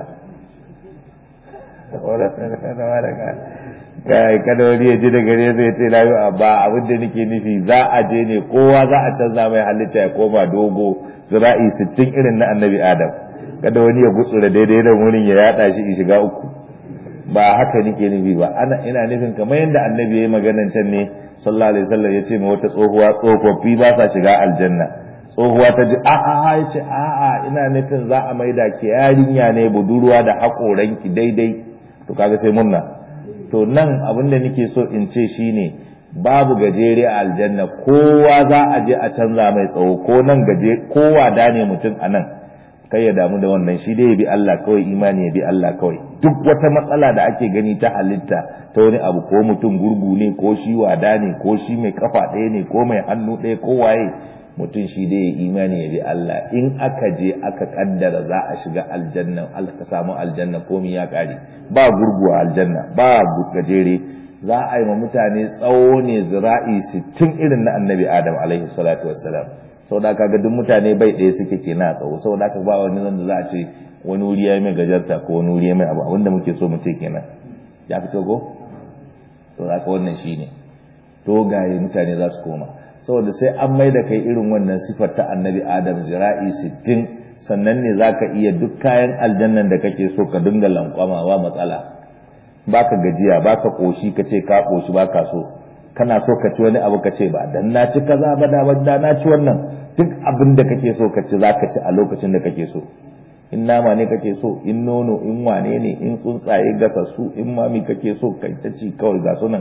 kai kada wani ya ji da gare zai ce na ba abin da nake nufi za a je ne kowa za a canza mai halitta ya koma dogo zira'i sittin irin na annabi adam kada wani ya gutsura daidai da wurin ya yada shi in shiga uku ba haka nake nufi ba ana ina nufin kamar yadda annabi ya yi maganan can ne sallallahu alaihi wasallam ya ce ma wata tsohuwa tsofaffi ba sa shiga aljanna tsohuwa ta ji a'a ya ce a'a ina nufin za a maida ki yarinya ne budurwa da haƙoranki daidai to kaga sai munna to nan abin da nake so in ce shine babu gajere a aljanna kowa za a je a canza mai tsawo ko nan gaje kowa da ne mutum a nan kai ya damu da wannan shi dai ya bi Allah kawai imani ya bi Allah kawai duk wata matsala da ake gani ta halitta ta wani abu ko mutum gurgu ne ko shi wada ne ko shi mai kafa ɗaya ne ko mai hannu ɗaya ko waye mutum shi dai ya imani ya bi Allah in aka je aka kaddara za a shiga aljanna ka samu aljanna komai ya kare ba gurgu a aljanna ba gajere za a yi wa mutane tsawo ne zira'i sittin irin na annabi adam alaihi salatu wassalam sau da kaga duk mutane bai ɗaya suke ke na tsawo sau da ba wani zan da za a ce wani wuri ya yi mai gajarta ko wani wuri ya mai abu abinda muke so mu ce kenan ya fito ko sau da wannan shi ne dogaye mutane za su koma saboda sai an mai da kai irin wannan sifar ta annabi adam zira'i sittin sannan ne za ka iya duk kayan aljannan da kake so ka dinga lankwama ba matsala baka gajiya baka koshi ka ce ka koshi baka so kana so ka ci wani abu ka ce ba dan na ci kaza ba da da na ci wannan duk abin da kake so ka ci zaka ci a lokacin da kake so in nama ne kake so in nono in wane ne in tsuntsaye gasassu in mami kake so kai ta ci kawai ga sunan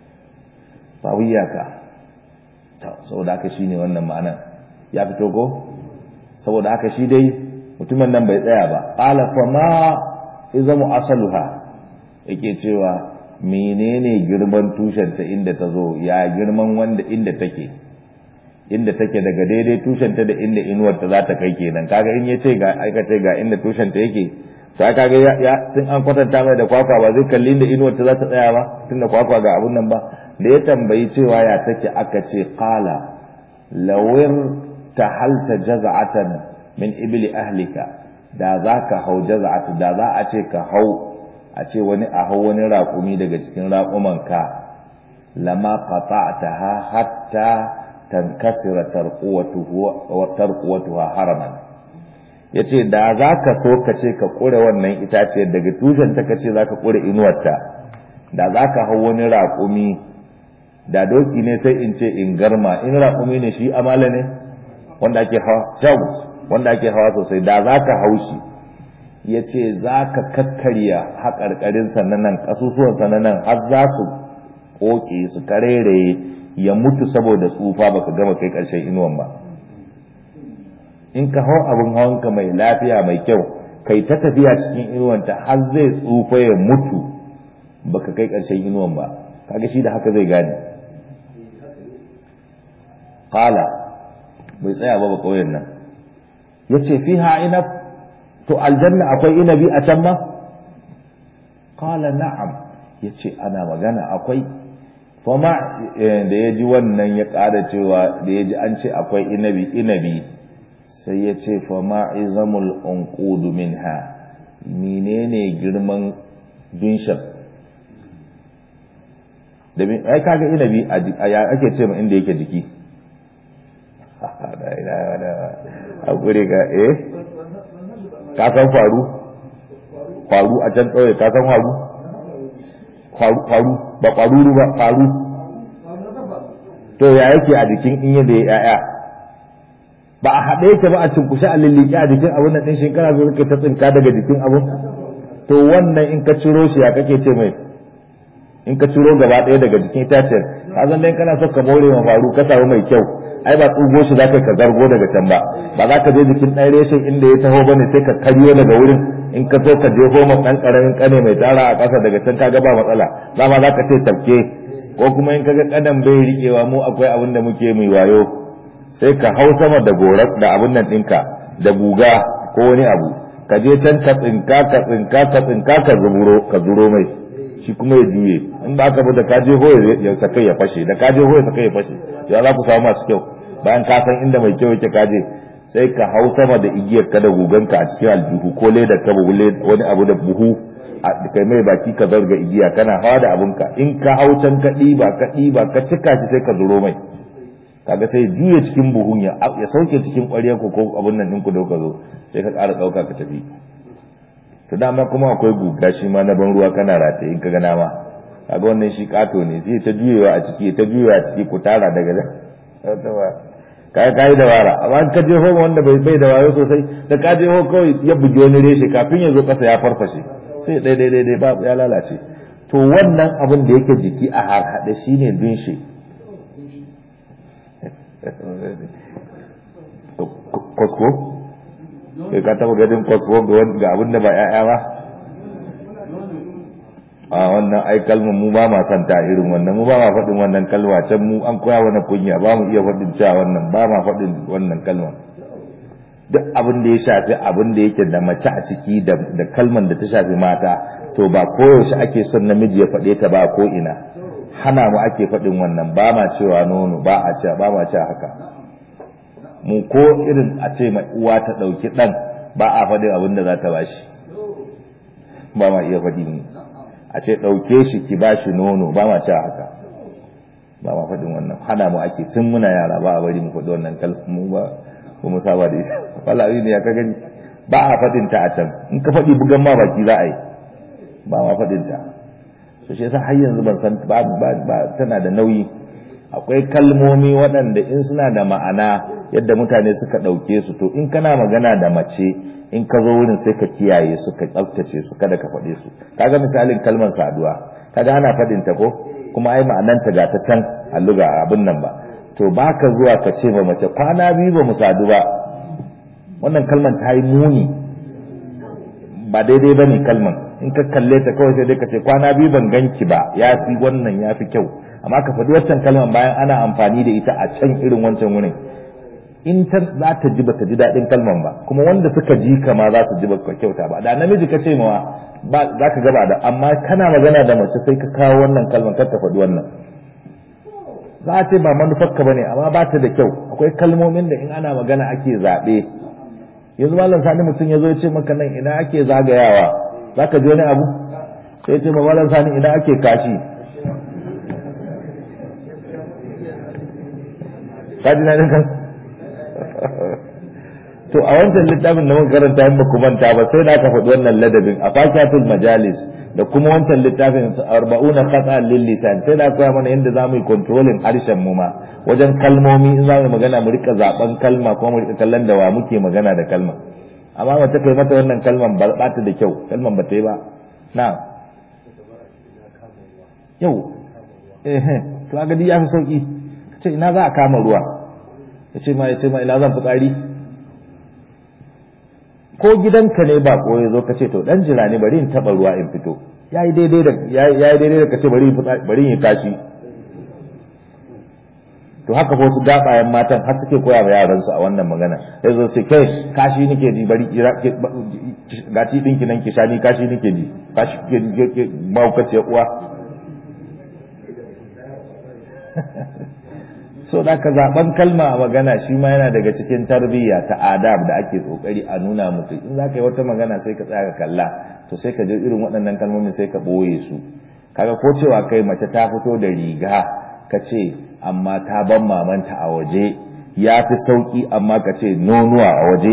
ba wiyaka to saboda haka shine wannan ma'ana ya fito ko saboda haka shi dai mutumin nan bai tsaya ba qala fa ma izamu asaluha yake cewa menene girman tushenta inda ta zo ya girman wanda inda take inda take daga daidai tushenta da inda inuwarta za ta kai kenan kaga in yace ga aika ce ga inda tushenta yake to kaga ya tun an kwatanta mai da kwakwa ba zai kalli inda inuwarta za ta tsaya ba tunda kwakwa ga abun nan ba da ya tambayi cewa ya take aka ce qala lawir tahalta jaz'atan min ibli ahlika da zaka hau jaz'atu da za a ce ka hau a ce wani a hau wani raƙumi daga cikin raƙumanka lama qata'taha hatta tankasira tarquwatuha haraman yace da zaka so ka ce ka kure wannan itace daga tushen ta kace zaka kure inuwarta da zaka hau wani raƙumi da doki ne sai in ce in garma in raƙumi ne shi amala ne wanda ake hawa wanda ake hawa sosai da zaka hau shi ya ce za ka kakkarya haƙarƙarin sananan ƙasusuwan sananan har za su ƙoƙe su kareraye ya mutu saboda tsufa baka gama kai ƙarshen inuwan ba in ka hau abin hawanka mai lafiya mai kyau kai ta tafiya cikin inuwanta har zai tsufa ya mutu baka kai ƙarshen inuwan ba kaga shi da haka zai gane qala bai tsaya ba ba ƙauyen nan yace fiha inab to aljanna akwai inabi a can ma qala na'am yace ana magana akwai fama da yaji wannan ya ƙara cewa da yaji an ce akwai inabi inabi sai ya ce fama izamul unqud minha menene girman dunshan da ai kaga inabi a ya ake ce inda yake jiki a gure ga eh ka san faru faru a can ƙauye ka san faru faru ba faruru ba faru to ya yake a jikin in yadda ya yaya ba a haɗe yake ba a cinkushe a lillike a jikin abun nan ɗin shekara zo kai ta tsinka daga jikin abun to wannan in ka ciro shi ya kake ce mai in ka ciro gaba ɗaya daga jikin itaciyar ka san dai kana so ka more ma faru ka samu mai kyau ai ba tsugo shi zaka ka zargo daga can ba ba za ka je jikin ɗan reshen inda ya taho bane sai ka karyo daga wurin in ka so ka je ma ɗan ƙaramin ƙane mai tara a ƙasa daga can kaga ba matsala dama za ka ce tafke ko kuma in kaga ƙadan bai riƙewa mu akwai abin da muke mai wayo sai ka hau sama da gorar da abin nan ɗinka da guga ko wani abu ka je can ka tsinka ka tsinka ka tsinka ka zuro ka zuro mai shi kuma ya juye in ba ka da ka je ho ya saka ya fashe da ka je ho ya saka ya fashe ya za ku samu masu kyau bayan ka san inda mai kyau yake kaje sai ka hau sama da igiyar ka da guganka a cikin aljihu ko leda ka wani abu da buhu a kai mai baki ka zarga igiya kana hawa da abunka in ka hau can ka ɗiba ka ɗiba ka cika shi sai ka zuro mai kaga sai juya cikin buhun ya ya sauke cikin ƙwaryar ku ko abun nan ɗinku da ka zo sai ka ƙara ɗauka ka tafi to dama kuma akwai guga shi ma na ban ruwa kana rataye in ka ga nama kaga wannan shi kato ne sai ta juyewa a ciki ta juyewa a ciki ku tara daga nan kai kai da wara amma ka je ho wanda bai bai da wayo sosai da ka je ho kawai ya buge wani reshe kafin ya zo kasa ya farfashe sai dai dai dai ba ya lalace to wannan abin da yake jiki a harhaɗe shine dunshe kwasko kai ka taba gadin kwasko ga abin da ba ya'ya ba a wannan ai kalmar mu ba ma santa irin wannan mu ba ma faɗin wannan kalma can mu an koya wani kunya ba mu iya faɗin cewa wannan ba ma faɗin wannan kalmar duk abin da ya shafi abin da yake da mace a ciki da kalman da ta shafi mata to ba koyaushe ake son namiji ya faɗe ta ba ko ina hana mu ake faɗin wannan ba ma cewa nono ba a cewa ba ma cewa haka mu ko irin a ce mai uwa ta ɗauki ɗan ba a faɗin abin da za ta ba shi ba ma iya faɗi mu a ce ɗauke shi ki ba shi nono ba ma cewa haka ba ma faɗin wannan hana mu ake tun muna yara ba a bari mu faɗi wannan kalmu ba ko mu saba da ita wala ne ya ka gani ba a faɗin ta a can in ka faɗi bugan ma baki za a yi ba ma faɗin ta to shi yasa har yanzu ban san ba ba tana da nauyi akwai kalmomi waɗanda in suna da ma'ana yadda mutane suka ɗauke su to in kana magana da mace in ka zo wurin sai ka kiyaye su ka tsaftace su kada ka faɗe su kaga misalin kalmar saduwa kaga ana faɗin ta ko kuma ai ma'ananta ga ta can a luga abin nan ba to baka zuwa ka ce ma mace kwana biyu ba mu sadu ba wannan kalmar ta yi muni ba daidai ba ne kalmar in ka kalle ta kawai sai dai ka ce kwana biyu ban ganki ba ya fi wannan ya fi kyau amma ka faɗi waccan kalmar bayan ana amfani da ita a can irin wancan wurin in ta za ta ji ba ta ji daɗin kalmar ba kuma wanda suka ji kama za su ji ba kyauta ba da namiji ka ce mawa ba za ka gaba da amma kana magana da mace sai ka kawo wannan kalmar kar ta faɗi wannan za a ce ba manufarka ba ne amma ba ta da kyau akwai kalmomin da in ana magana ake zaɓe yanzu malam sani mutum ya zo ya ce maka nan ina ake zagayawa za ka ji wani abu sai ya ce ma malam sani ina ake kashi ka ji na kan to a wancan littafin da muka karanta in baku manta ba sai da aka faɗi wannan ladabin a fakiyatul majalis da kuma wancan littafin arba'una khata lil lisan sai da koya mana yadda zamu yi controlling harshen mu ma wajen kalmomi in zamu magana mu rika zaben kalma kuma mu rika kallon da wa muke magana da kalma amma mace kai mata wannan kalman ba ta da kyau kalman ba ta yi ba na yau eh to ga ya fi sauki ce ina za a kama ruwa ya ce ma ya ce ma ina zan fitsari ko gidanka ne ba ko ya zo ka ce to dan jira ne bari in taba ruwa in fito yayi daidai da yayi daidai da ka ce bari bari in tashi to haka ko su gabayen matan har suke koya wa yaran su a wannan magana sai zo sai kai kashi nake ji bari ga ti dinki nan ki shani kashi nake ji kashi ke maukace uwa so da ka zaben kalma a magana shi ma yana daga cikin tarbiyya ta adab da ake kokari a nuna mutu in za ka yi wata magana sai ka tsaya ka kalla to sai ka je irin waɗannan kalmomin sai ka ɓoye su kaga ko cewa kai mace ta fito da riga ka ce amma ta ban mamanta a waje ya fi sauƙi amma ka ce nonuwa a waje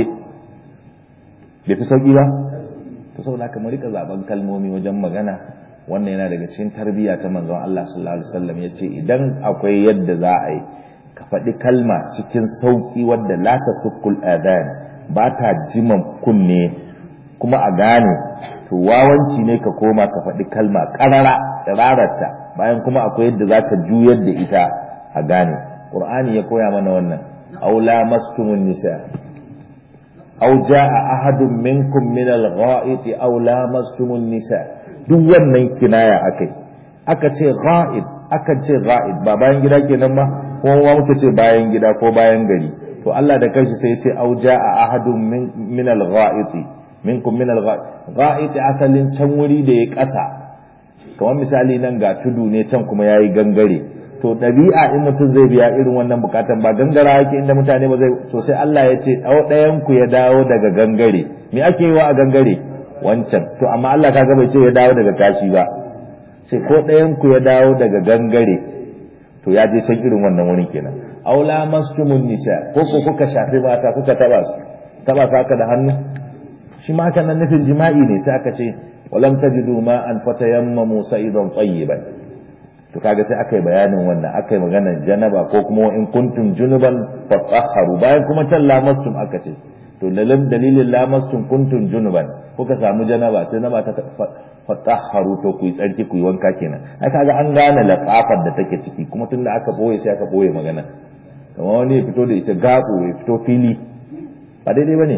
bai fi sauƙi ba to saboda ka mu rika zaben kalmomi wajen magana wannan yana daga cikin tarbiyya ta manzon Allah sallallahu alaihi wasallam yace idan akwai yadda za a yi ka faɗi kalma cikin sauƙi wadda la ta sukul adan ba ta jiman kunne kuma a gane to wawanci ne ka koma ka faɗi kalma ƙarara rararta bayan kuma akwai yadda za ka juyar da ita a gane ƙur'ani ya koya mana wannan aw lamastumun nisa aw jaa ahadun minkum min al-gha'iti aw lamastumun nisa duk wannan kinaya akai aka ce gha'ib aka ce gha'ib ba bayan gida kenan ba kuma muka ce bayan gida ko bayan gari to Allah da kanshi sai ya ce au jaa ahadun min al-gha'iti minkum min al-gha'iti asalin can wuri da ya kasa kamar misali nan ga tudu ne can kuma yayi gangare to dabi'a in mutum zai biya irin wannan bukatan ba gangara yake inda mutane ba zai to sai Allah ya ce dau ɗayan ku ya dawo daga gangare me ake yi wa a gangare wancan to amma Allah kaga bai ce ya dawo daga kashi ba sai ko ɗayan ku ya dawo daga gangare to ya je can irin wannan wurin kenan aula mastumun nisa ko ko kuka shafi mata kuka taba su taba su haka da hannu shi ma haka nan nufin jima'i ne sai aka ce walam tajidu ma an fatayammamu sa'idan tayyiban to kaga sai aka yi bayanin wannan aka yi maganar janaba ko kuma in kuntum junuban fatahharu bayan kuma can lamastum aka ce to dalilin lamastum kuntum junuban kuka samu janaba sai na ba ta fatahharu to ku yi tsarki ku yi wanka kenan ai kaga an gane lafafar da take ciki kuma tunda aka boye sai aka boye magana kamar wani ya fito da ita gaɓo ya fito fili ba daidai ba ne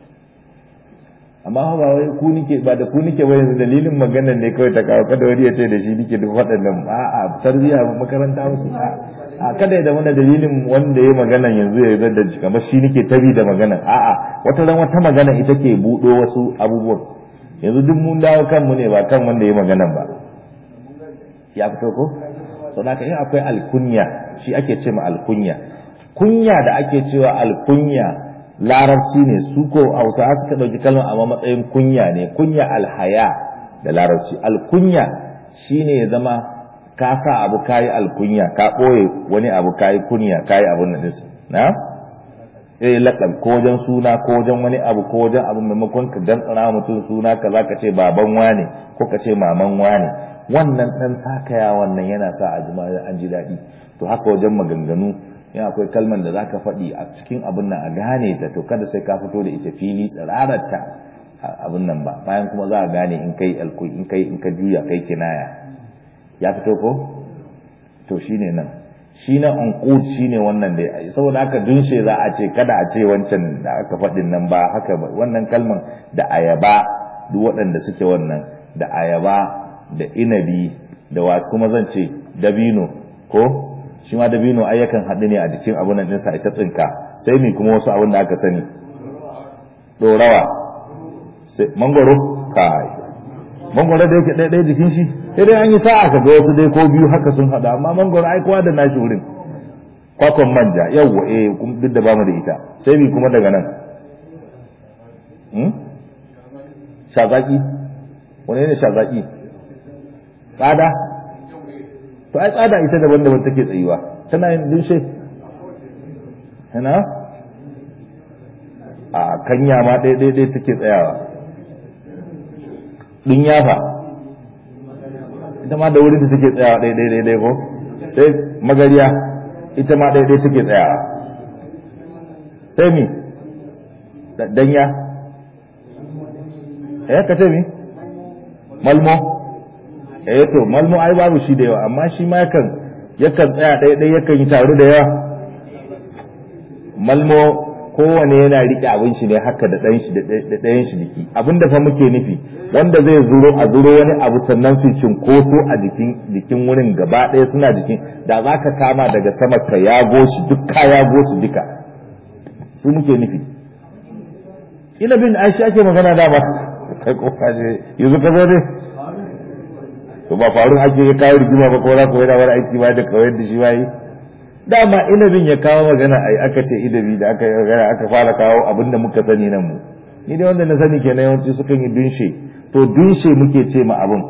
amma ba wai ku nike ba da ku nike ba yanzu dalilin maganar ne kawai ta kawo kada wani ya ce da shi nike duk waɗannan a'a tarbiyya makaranta musu a kada ya zama da dalilin wanda ya magana yanzu ya zar da kamar shi nike tabi da magana a'a wata ran wata magana ita ke buɗo wasu abubuwan yanzu duk mun dawo kanmu ne ba kan wanda ya magana ba ya fito ko sau da in akwai alkunya shi ake ce ma alkunya kunya da ake cewa alkunya larabci ne su ko hausa suka ɗauki kalmar amma matsayin kunya ne kunya alhaya da larabci alkunya shine ya zama ka sa abu kayi alkunya ka ɓoye wani abu kayi kunya kayi abun nan ɗinsa na eh laƙab ko wajen suna ko wajen wani abu ko wajen abu maimakon ka gantsara mutum suna ka za ka ce baban wane ko ka ce maman wane wannan ɗan sakaya wannan yana sa a ji an ji daɗi to haka wajen maganganu in akwai kalman da za ka faɗi a cikin abin nan a gane ta to kada sai ka fito da ita fili tsirararta abin nan ba bayan kuma za a gane in kai in kai in ka juya kai kinaya ya fito ko to shine nan shi na unqud shine wannan da saboda haka dunshe za a ce kada a ce wancan da aka faɗin nan ba haka ba wannan kalman da ayaba duk waɗanda suke wannan da ayaba da inabi da wasu kuma zan ce dabino ko shi ma dabino ai yakan haɗu ne a jikin abun nan ɗinsa ita tsinka sai mi kuma wasu abin da aka sani ɗorawa mangoro kai mangoro da yake ɗaya jikin shi sai dai an yi sa'a ka ga wasu dai ko biyu haka sun haɗu amma mangoro ai kowa da nashi wurin kwakwan manja yawwa eh duk da bamu da ita sai mi kuma daga nan shazaki wani ne shazaki tsada to ai tsada ita daban daban take tsayuwa tana yin dinshe hana a kanya ma ɗaya ɗaya ɗaya take tsayawa ɗin yafa ita ma da wurin da take tsayawa ɗaya ɗaya ɗaya ko sai magariya ita ma ɗaya ɗaya take tsayawa sai mi danya eh ka ce mi malmo eh to malmo ai babu shi da yawa amma shi ma yakan yakan tsaya ɗaya ɗaya yakan yi taru da yawa malmo kowane yana riƙe abin shi ne haka da ɗayan shi da ɗayan shi jiki abin da fa muke nufi wanda zai zuro a zuro wani abu sannan su cinkoso a jikin jikin wurin gaba ɗaya suna jikin da za ka kama daga sama ka yago shi duk ka yago su duka su muke nufi ina bin aishi ake magana da ba kai kofa ne yanzu ka zo ne to ba faru ake ya kawo rigima ba ko za ku yana wani aiki ba da kawai da shi ba yi dama inabin ya kawo magana ai aka ce inabi da aka magana aka fara kawo abin da muka sani nan mu ni dai wanda na sani kenan yawanci sukan yi dunshe to dunshe muke ce ma abin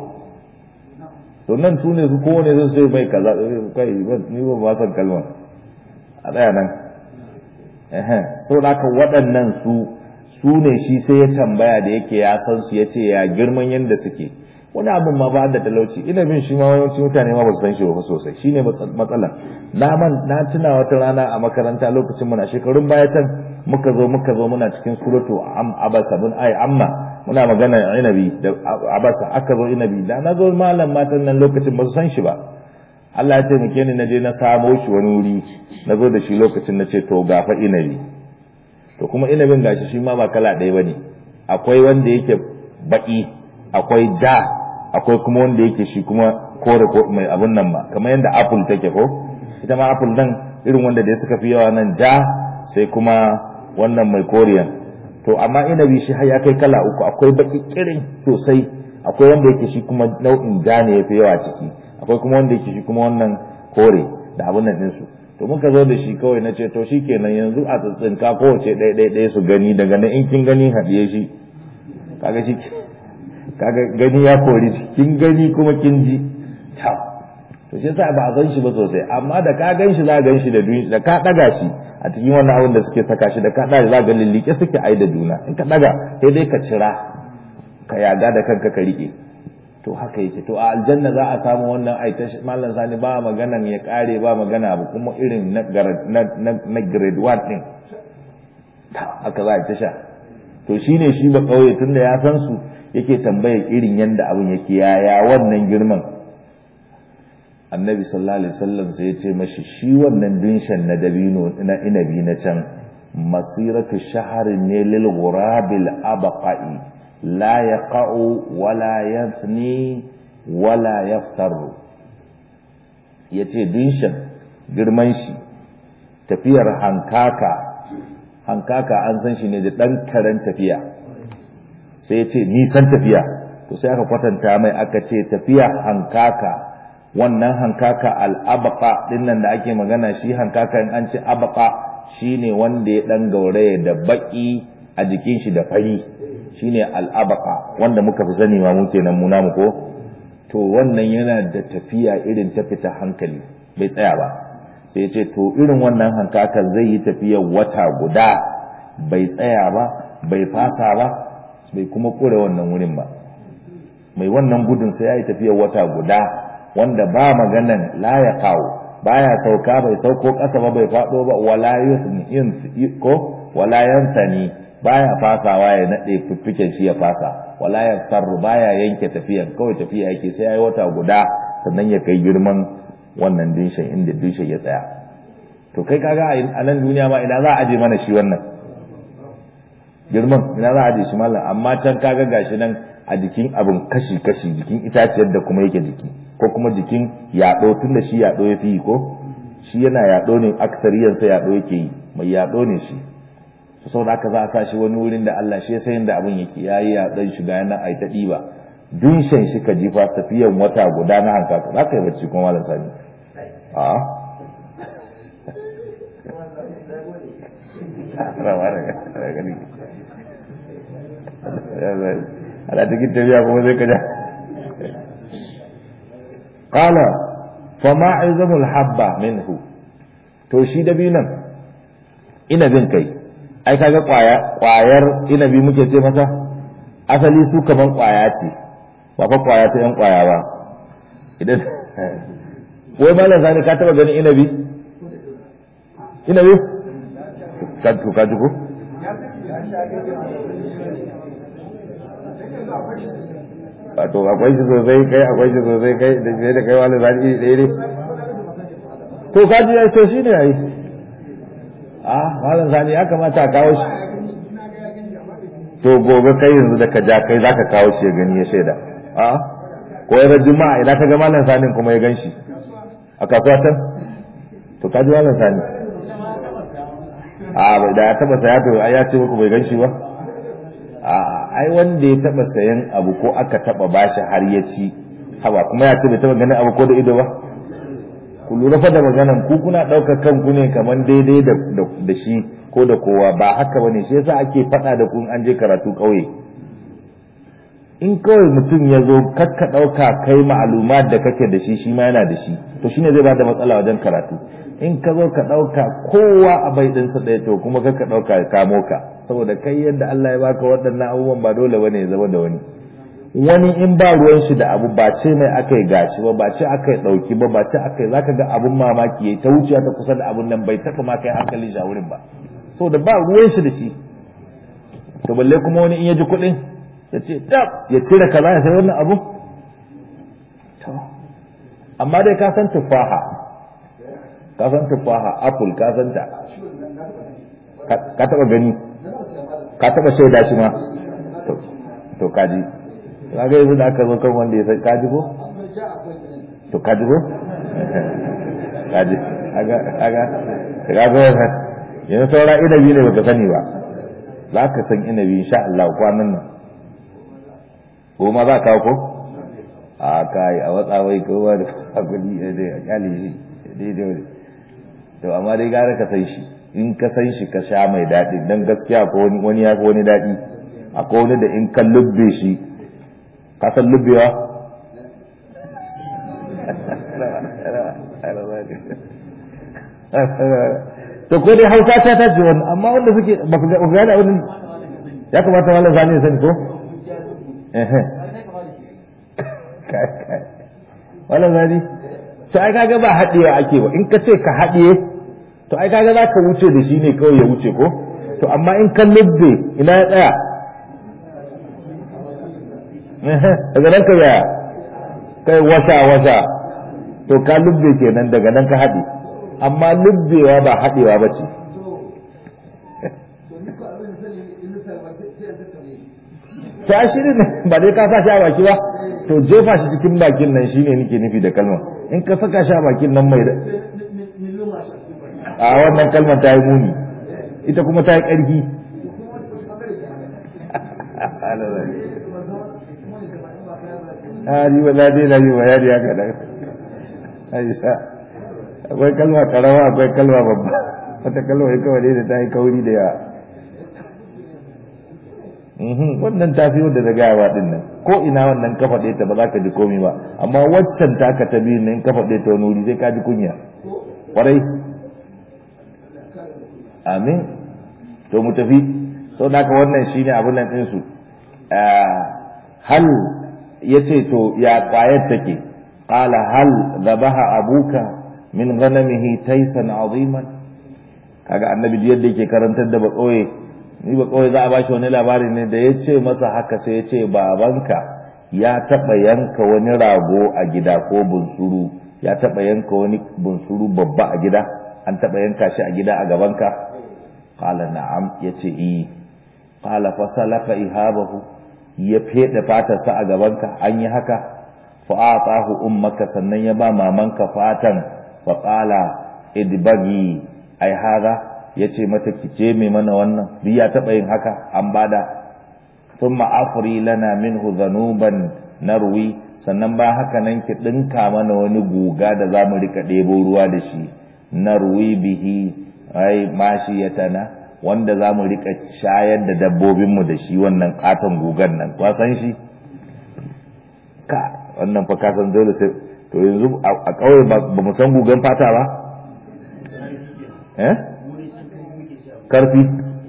to nan su ne su kowane zan sai mai kaza kai ni ba ba san kalma a tsaya nan eh saboda haka waɗannan su su ne shi sai ya tambaya da yake ya san su ya ce ya girman yadda suke wani abin ma ba da talauci ina bin shi ma yawanci mutane ma ba su san shi ba sosai shine matsala na man na tuna wata rana a makaranta lokacin muna shekarun baya can muka zo muka zo muna cikin suratu am abasa bin ai amma muna magana inabi da abasa aka zo inabi da na zo malam matan nan lokacin ba su san shi ba Allah ya ce muke ni na je na samo shi wani wuri na zo da shi lokacin na ce to gafa inabi to kuma inabin gashi shi ma ba kala ɗaya bane akwai wanda yake baki akwai ja akwai kuma wanda yake shi kuma kore ko mai abun nan ba kamar yadda apple take ko ita ma apple nan irin wanda dai suka fi yawa nan ja sai kuma wannan mai koriyan to amma inabi shi har ya kai kala uku akwai baki kirin sosai akwai wanda yake shi kuma nau'in ja ne yafi yawa ciki akwai kuma wanda yake shi kuma wannan kore da abun nan ɗinsu to muka zo da shi kawai na ce to shi kenan yanzu a tsintsinka kowace ɗaya ɗaya ɗaya su gani daga nan in kin gani haɗiye shi kaga shi kaga gani ya kori shi kin gani kuma kin ji ta to shi yasa ba a san shi ba sosai amma da ka gan shi za gan shi da da ka ɗaga shi a cikin wannan abin da suke saka shi da ka ɗaga za ga lillike suke ai da juna in ka ɗaga sai dai ka cira ka yaga da kanka ka riƙe to haka yake to a aljanna za a samu wannan aita mallan sani ba magana ya kare ba magana abu kuma irin na na grade 1 din haka za a ta sha to shine shi ba kauye tunda ya san su yake tambaye irin yanda abin yake yaya wannan girman annabi sallallahu alaihi wasallam sai ya ce mashi shi wannan dinshan na dabino na inabi na can masiratu shaharin ne lil ghurabil abqai la yaqa'u wala yafni wala yaftaru yace dinshan girman shi tafiyar hankaka hankaka an san shi ne da ɗan karen tafiya sai ya ce nisan tafiya to sai aka kwatanta mai aka ce tafiya hankaka wannan hankaka al'abaka ɗin nan da ake magana shi hankaka in an ce abaka shi ne wanda ya ɗan gauraya da baƙi a jikin shi da fari shi ne al'abaka wanda muka fi sani ma mu kenan mu namu ko to wannan yana da tafiya irin ta fita hankali bai tsaya ba sai ce to irin wannan hankakan zai yi tafiyar wata guda bai tsaya ba bai fasa ba bai kuma kure wannan wurin ba mai wannan gudun sai ya yi tafiyar wata guda wanda ba maganan la ya kawo baya sauka bai sauko ƙasa ba bai faɗo ba wala ko wala yantani baya fasawa ya nade fiffiken shi ya fasa wala ya tarru baya yanke tafiyan kawai tafiya yake sai ya yi wata guda sannan ya kai girman wannan dinshin inda dinshin ya tsaya to kai kaga a nan duniya ma ina za a aje mana shi wannan girman ina za a aje shi mallam amma can kaga gashi nan a jikin abin kashi kashi jikin itaciyar da kuma yake jiki ko kuma jikin yaɗo tunda shi yaɗo ya fi yi ko shi yana yaɗo ne aksariyansa yaɗo yake yi mai yaɗo ne shi sau da aka za a sa shi wani wurin da Allah shi ya sayin da abin yake ya yi yaɗon shiga yana ai ta ɗiba dunshan shi ka jifa tafiyan wata guda na hankaka za ka yi bacci kuma malam sani a ana cikin tafiya kuma zai kaja qala fa ma izamul habba minhu to shi dabinan inabin kai ai kaga kwaya kwayar inabi muke ce masa asali su kaman kwaya ce ba fa kwaya ta yan kwaya ba idan wai malam sani ka taba ganin inabi inabi ka to ka ji ko wato akwai shi sosai kai akwai shi sosai kai da fiye da kai wani zani iri ɗaya ne to ka ji ya to shi ne yayi a malam sani ya kamata a kawo shi to gobe kai yanzu da ka ja kai za ka kawo shi ya gani ya shaida a ko ya juma'a idan ka ga malam sani kuma ya gan shi a kasuwa can to ka ji malam sani a bai da ya taba saya to ya ce muku bai gan shi ba a ai wanda ya taba sayan abu ko aka taba bashi har ya ci haba kuma ya ce bai taba ganin abu ko da ido ba ku lura fa da maganan ku kuna ɗaukar kanku ne kamar daidai da shi ko da kowa ba haka bane shi yasa ake faɗa da ku an je karatu ƙauye in kawai mutum ya zo kakka ɗauka kai ma'alumat da kake da shi shi ma yana da shi to shine zai bada matsala wajen karatu in ka zo ka ɗauka kowa a bai ɗinsa ɗaya to kuma kakka ɗauka ya kamo ka saboda kai yadda Allah ya baka waɗannan abubuwan ba dole bane ya zama da wani wani in ba ruwan shi da abu ba ce mai aka yi gashi ba ba ce aka yi ɗauki ba ba ce aka yi za ka ga abun mamaki ya ta wuce ta kusa da abun nan bai taɓa ma kai hankali shi a wurin ba so da ba ruwan shi da shi to balle kuma wani in ya ji kuɗin ya ce tab ya cire kaza ya sai wannan abu to amma dai ka san tufaha ka san tufaha apple ka san ta ka taɓa gani ka taɓa shaida shi ma to kaji kaga yanzu da aka zo kan wanda ya san kaji ko to kaji ko kaji aga aga kaga wannan yanzu saura inabi ne baka sani ba za ka san inabi insha Allah kwanan nan ko ma za ka ko a kai a watsa wai kowa da hakuri da kyale shi daidai to amma dai gara ka san shi in ka san shi ka sha mai daɗi dan gaskiya ko wani ya fi wani daɗi akwai wani da in ka lubbe shi ka san lubbewa to ko dai hausa ta ta ce wannan amma wanda suke ba su ga da wani ya kamata malam zani sani ko eh malam zani to ai kaga ba haɗewa ake ba in ka ce ka haɗiye to ai kaga za ka wuce da shi ne kawai ya wuce ko to amma in ka lubbe ina ya tsaya daga nan ka yaya kai wasa wasa to ka lubbe kenan daga nan ka haɗe amma lubbewa ba haɗewa ba ce ta shi ne ba dai ka sa shi a baki ba to jefa shi cikin bakin nan shine nake nufi da kalma in ka saka shi a bakin nan mai a wannan kalmar ta yi muni ita kuma ta yi ƙarfi a ni ba na dai na yi bayani haka da aisha akwai kalma karama akwai kalma babba wata kalma ya kawai da ta yi kauri da yawa wannan ta fi wadda da gayawa din nan ko ina wannan kafa ɗaya ta ba za ka ji komi ba amma waccan ta ka ta biyu nan kafa ɗaya ta wani wuri sai ka ji kunya ƙwarai amin to mu tafi sau da ka wannan shine abin nan ɗinsu hal ya ce to ya ƙwayar take ƙala hal zabaha abuka min ghanamihi taisan aziman kaga annabi yadda yake karantar da baƙoye ni ba kawai za a bashi wani labari ne da ya ce masa haka sai ya ce babanka ya taɓa yanka wani rago a gida ko bunsuru ya taɓa yanka wani bunsuru babba a gida an taɓa yanka shi a gida a gabanka qala na'am yace i qala fa salaka ihabahu ya fede fatarsa a gabanka an yi haka fa atahu ummaka sannan ya ba mamanka fatan fa qala idbagi ai hada ya ce mata ki je mai mana wannan duk ya taɓa yin haka an bada sun ma'afuri lana minhu zanuban narwi sannan ba haka nan ki ɗinka mana wani guga da za mu rika ɗebo ruwa da shi narwi bihi ai mashi ya tana wanda za mu rika shayar da dabbobinmu da shi wannan katon gugan nan kwasan shi ka wannan fa kasan dole sai to yanzu a ƙauye ba mu san gugan fata ba eh karfi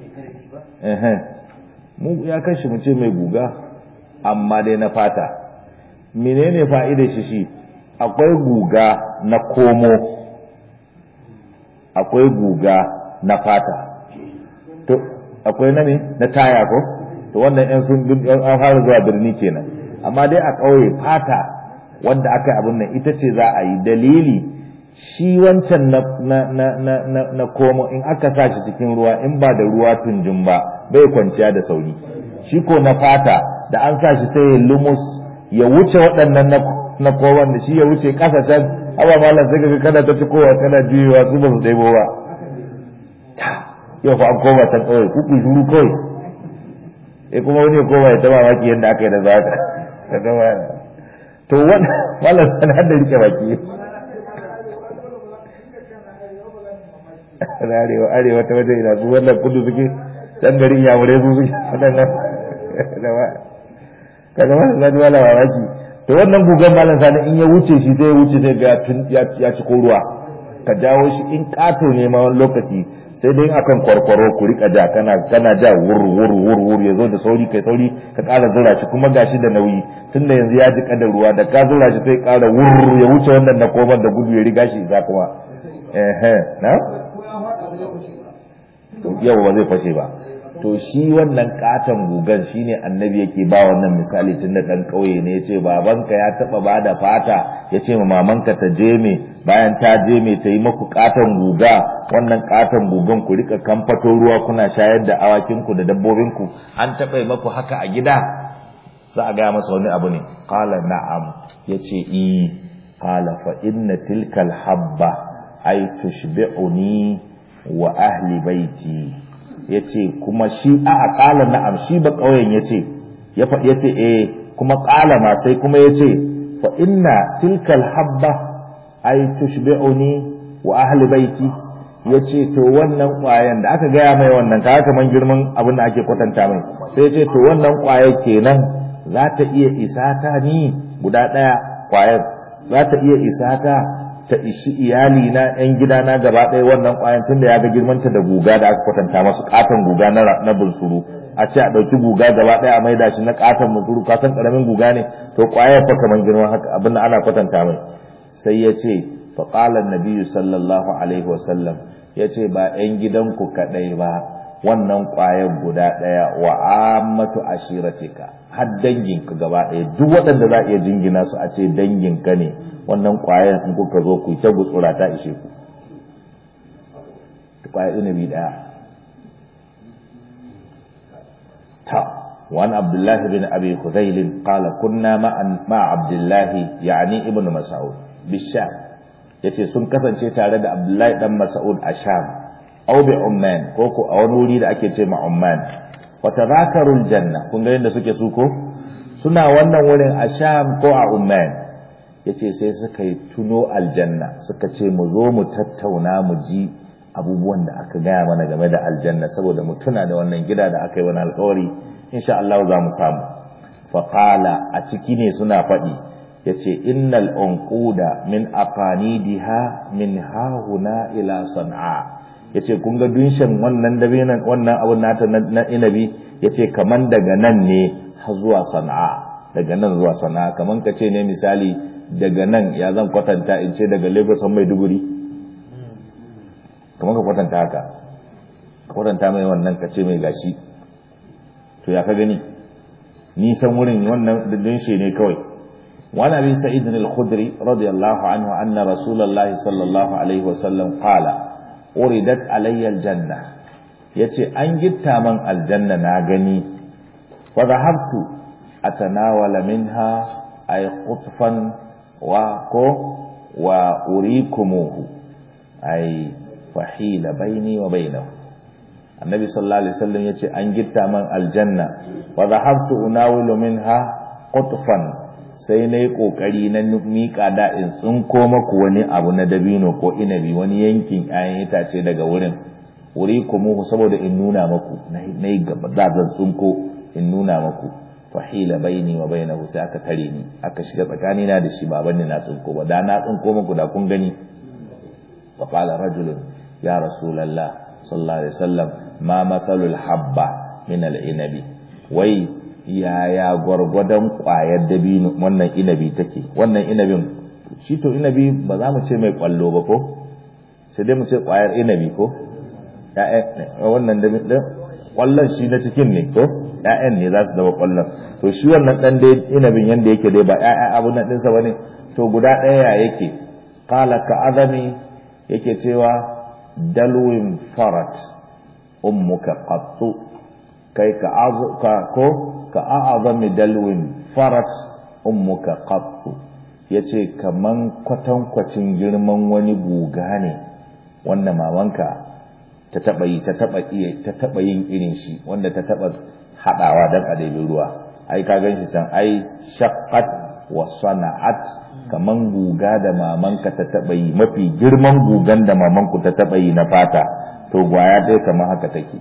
mu ya kashi mu ce mai guga amma dai na fata menene fa'idar shi shi akwai guga na komo akwai guga na fata to akwai na ne na taya ko to wannan yan sun an fara zuwa birni kenan amma dai a ƙauye fata wanda aka yi abin nan ita ce za a yi dalili shi wancan na na na na na, na komo in aka sa shi cikin ruwa in ba da ruwa tunjin ba bai kwanciya da sauri shi ko na fata da an sa shi sai ya lumus ya wuce waɗannan na na kowan da shi ya wuce ƙasa can aba malam sai kaga kana ta kowa kana juyewa su ba su ɗebo ba yau fa an koma can kawai kuku shuru kawai sai kuma wani ya koma ya taba maki yadda aka yi da za ka gama to wannan malam sanar da rike baki na arewa arewa ta wajen ina su wannan kudu suke can garin yamurai su suke waɗannan kaga malam sani wala mamaki to wannan gugan malam sani in ya wuce shi sai ya wuce sai ga ya ci ko ruwa ka jawo shi in kato ne ma wani lokaci sai dai akan kwarkwaro ku rika ja kana kana ja wur wur wur wur ya zo da sauri kai sauri ka ƙara zura shi kuma gashi da nauyi tunda yanzu ya ji da ruwa da ka zura shi sai ƙara wur ya wuce wannan na koban da gudu ya riga shi isa kuma eh na yau ba zai fashe ba to shi wannan katon gugan shine annabi yake ba wannan misali tun da dan kauye ne yace babanka ya taba bada fata yace ma mamanka ta je me bayan ta je me ta yi maku katon guga wannan katon gugan ku rika kamfato ruwa kuna shayar da awakin ku da dabbobin ku an taba yi maku haka a gida za a ga masa wani abu ne qala na'am yace i qala fa inna tilkal habba ay tushbi'uni wa ahli baiti ya ce kuma shi a a ƙala na'am shi ba ƙauyen ya ce ya faɗi ya ce eh kuma ƙala ma sai kuma ya ce fa inna tilkal habba ay tushbi'uni wa ahli baiti ya ce to wannan ƙwayan da aka gaya mai wannan kaga kaman girman abin da ake kwatanta mai sai ya ce to wannan ƙwaya kenan za ta iya isa ta ni guda ɗaya ƙwayar za ta iya isa ta ta ishi iyali na yan gidana gaba ɗaya wannan ƙwayan tunda ya ga girmanta da guga da aka kwatanta masu katon guga na na bunsuru a ce a ɗauki guga gaba ɗaya a maida shi na katon bunsuru ka san ƙaramin guga ne to ƙwayar fa kamar girman haka abin da ana kwatanta mai sai ya ce fa qala nabiyyu sallallahu alaihi wa sallam ya ce ba yan gidanku kaɗai ba wannan ƙwayar guda ɗaya wa ammatu ashiratika har danginka gaba ɗaya duk waɗanda za a iya jingina su a ce danginka ne wannan ƙwayar in kuka zo ku ta gutsura ta ishe ku ƙwayar inabi ɗaya ta وعن عبد الله بن أبي خذيل قال كنا مع, مع عبد الله يعني ابن مسعود بالشام yace sun kasance tare da Abdullahi dan Mas'ud a Sham aw bi Umman ko ko a wani wuri da ake ce ma Umman wa tadhakarul janna kun ga yadda suke su ko suna wannan wurin a Sham ko a Umman yace sai suka yi tuno aljanna suka ce mu zo mu tattauna mu ji abubuwan da aka gaya mana game da aljanna saboda mu tuna da wannan gida da aka yi wani alƙawari insha Allah za mu samu faƙala a ciki ne suna faɗi ya ce innal unquda min aqanidiha min hahuna ila san'a ya ce kun ga dunshin wannan dabinan wannan abun nata na inabi ya ce kaman daga nan ne har zuwa sana'a daga nan zuwa sana'a kaman ka ce ne misali daga nan ya zan kwatanta in ce daga lagos an maiduguri kaman ka kwatanta haka ka kwatanta mai wannan ka ce mai gashi to ya ka gani nisan wurin wannan dinshe ne kawai wani abin sa'id al-khudri radiyallahu anhu anna rasulullah sallallahu alaihi wasallam qala uridat alayya aljanna yace an gitta man aljanna na gani wa dhahabtu atanawala minha ay qutfan wa ko wa urikumuhu ay fahila baini wa bainahu annabi sallallahu alaihi wasallam yace an gitta man aljanna wa dhahabtu unawilu minha qutfan sai nayi kokari na mika da in tsinko maku wani abu na dabino ko inabi wani yankin 'ya'yan itace daga wurin wuri kuma saboda in nuna maku nayi gaba da zan tsinko in nuna maku fahila baini wa bainahu sai aka tare ni aka shiga tsakani na da shi ba banni na tsinko ba da na tsinko maku da kun gani fa qala rajulun ya rasulullah sallallahu alaihi wasallam ma matsalul habba min al'inabi wai yaya gwargwadon ƙwayar dabino wannan inabi take wannan inabin shi to inabi ba za mu ce mai ƙwallo ba ko sai dai mu ce ƙwayar inabi ko wannan dabin ƙwallon shi na cikin ne ko ‘ya'yan ne za su zama ƙwallon to shi wannan ɗan dai inabin yadda yake dai ba ‘ya'ya abu na ɗinsa ba ne to guda ɗaya yake kala ka azami yake cewa dalwin farat ummuka qattu kai ka ka ko ka a'azami dalwin farat ummuka qattu yace kaman kwatankwacin girman wani guga ne wanda mamanka ta taba yi ta taba iya ta taba yin irin shi wanda ta taba hadawa dan a daidai ruwa ai ka ganshi can ai shaqqat wa sana'at kaman guga da mamanka ta taba yi mafi girman gugan da mamanku ta taba yi na fata to gwaya dai kamar haka take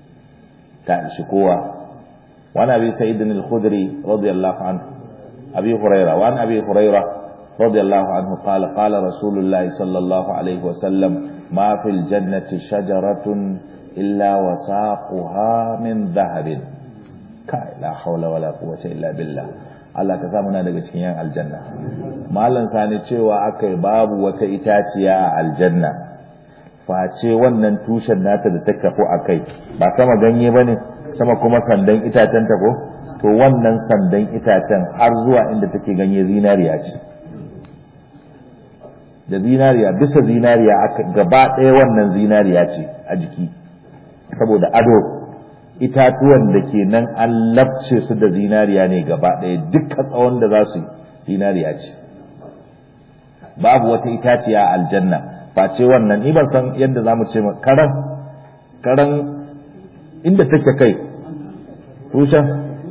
ta ishi kowa wani abi sa'id al-khudri radiyallahu anhu abi huraira wani abi huraira radiyallahu anhu qala qala rasulullah sallallahu alaihi wa sallam ma fil jannati shajaratun illa wasaquha min dhahabin kai la hawla wala quwwata illa billah Allah ka samu na daga cikin yan aljanna malam sani cewa akai babu wata itaciya a aljanna face wannan tushen nata da ta kafu a kai ba sama ganye ba ne sama kuma sandan itacen ta ko to wannan sandan itacen har zuwa inda take ganye zinariya ce da zinariya bisa zinariya aka gaba ɗaya wannan zinariya ce a jiki saboda ado itatuwan da ke nan an labce su da zinariya ne gaba ɗaya dukkan tsawon da za su zinariya ce babu wata itaciya a aljanna face wannan ni ban san yadda za mu ce karan karan inda take kai tushen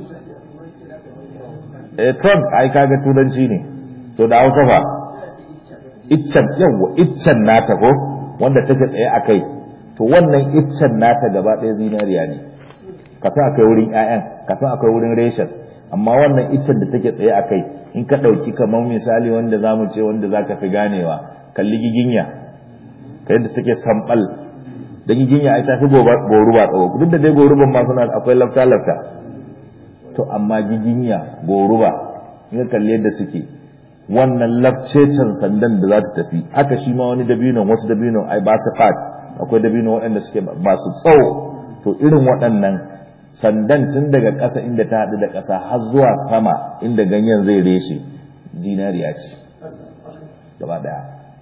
eh trump ai kaga turanci ne to da hausa fa iccen yawa iccen nata ko wanda take tsaye a kai to wannan iccen nata gaba ɗaya zinariya ne kafin akai wurin 'ya'yan kafin akai wurin reshen amma wannan iccen da take tsaye a kai in ka ɗauki kamar misali wanda za mu ce wanda za ka fi ganewa kalli giginya ka yadda take sambal da giginya ai tafi goruba tsawo duk da dai goruban ma suna akwai lafta lafta to amma giginya goruba in ka kalli yadda suke wannan lafcecen sandan da za ta tafi haka shi ma wani dabinon wasu dabinon ai ba su fat akwai dabinon waɗanda suke ba su tsawo to irin waɗannan sandan tun daga ƙasa inda ta haɗu da ƙasa har zuwa sama inda ganyen zai reshe zinariya ce gaba ɗaya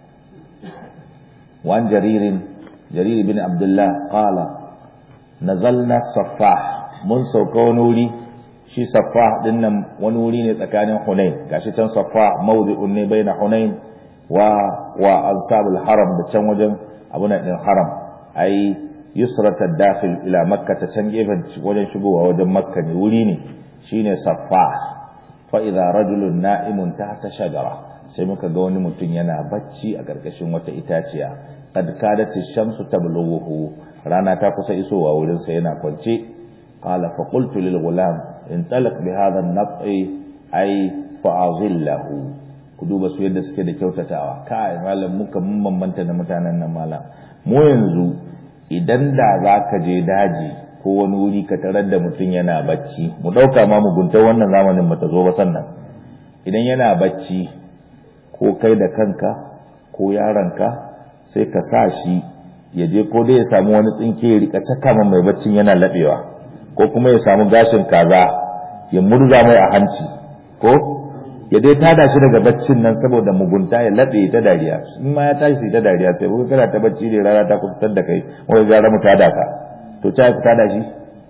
wan jaririn jarir bin abdullah qala nazalna saffah mun sauka wani wuri shi saffah din nan wani wuri ne tsakanin hunain gashi can saffah mawdi'un ne baina hunain wa wa ansabul haram da can wajen abun din haram ai yusrata dakhil ila makka ta can gefen wajen shigowa wajen makka ne wuri ne shine saffah fa idza rajulun na'imun tahta shajara sai muka ga wani mutum yana bacci a karkashin wata itaciya qad kadat ash-shamsu tablughuhu rana ta kusa isowa wurin sa yana kwance qala fa qultu lil ghulam intalaq bi hadha an-nab'i ay fa'azillahu ku duba su yadda suke da kyautatawa kai malam muka mun bambanta da mutanen nan malam mu yanzu idan da za ka je daji ko wani wuri ka tarar da mutum yana bacci mu ɗauka ma mugunta wannan zamanin bata zo ba sannan idan yana bacci ko kai da kanka ko yaronka sai ka sa shi ya je ko dai ya samu wani tsinke ya rika caka mai baccin yana laɓewa ko kuma ya samu gashin kaza ya murza mai a hanci ko ya dai tada shi daga baccin nan saboda mugunta ya laɓe ta dariya in ma ya tashi ta dariya sai kuka kana ta bacci ne rana ta kusa da kai wai gara mu tada ka to ta ku tada shi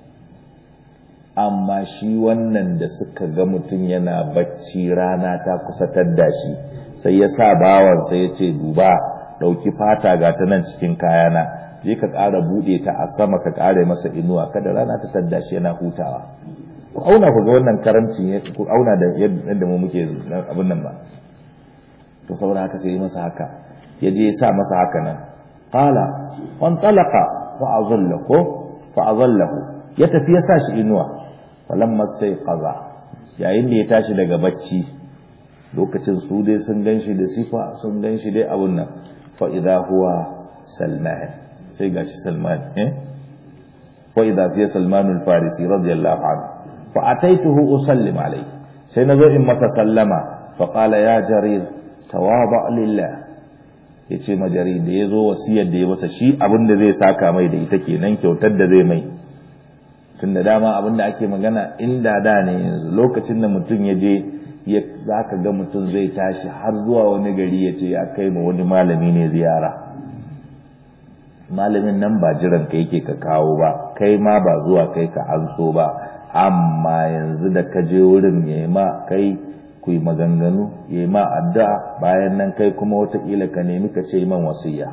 amma shi wannan da suka ga mutum yana bacci rana ta kusa tadda shi sai ya sa bawan sai ya ce duba ɗauki fata ga ta nan cikin kayana je ka ƙara buɗe ta a sama ka ƙara masa inuwa kada rana ta tadda shi yana hutawa ku auna ku ga wannan karamci ku auna da yadda mu muke abin nan ba to saboda haka sai masa haka ya je ya sa masa haka nan qala wan talaqa fa azallahu fa azallahu ya tafi ya sa shi inuwa falamma staiqaza yayin da ya tashi daga bacci lokacin su dai sun ganshi da sifa sun ganshi dai abun nan fa idha huwa salman sai gashi salman eh wa idha sai salman al-farisi radiyallahu anhu fa ataituhu usallim alayhi sai nazo in masa sallama fa qala ya jarir tawaba lillah yace ma jarir da yazo wasiyar da ya masa shi abin da zai saka mai da ita kenan kyautar da zai mai tun da dama abin da ake magana inda da ne yanzu lokacin da mutum ya je za ka ga mutum zai tashi har zuwa wani gari ya ce ya kai ma wani malami ne ziyara malamin nan ba jiran ka yake ka kawo ba kai ma ba zuwa kai ka an so ba amma yanzu da ka je wurin ya ma kai ku yi maganganu ya ma addu'a bayan nan kai kuma watakila ka nemi ka ce man wasiya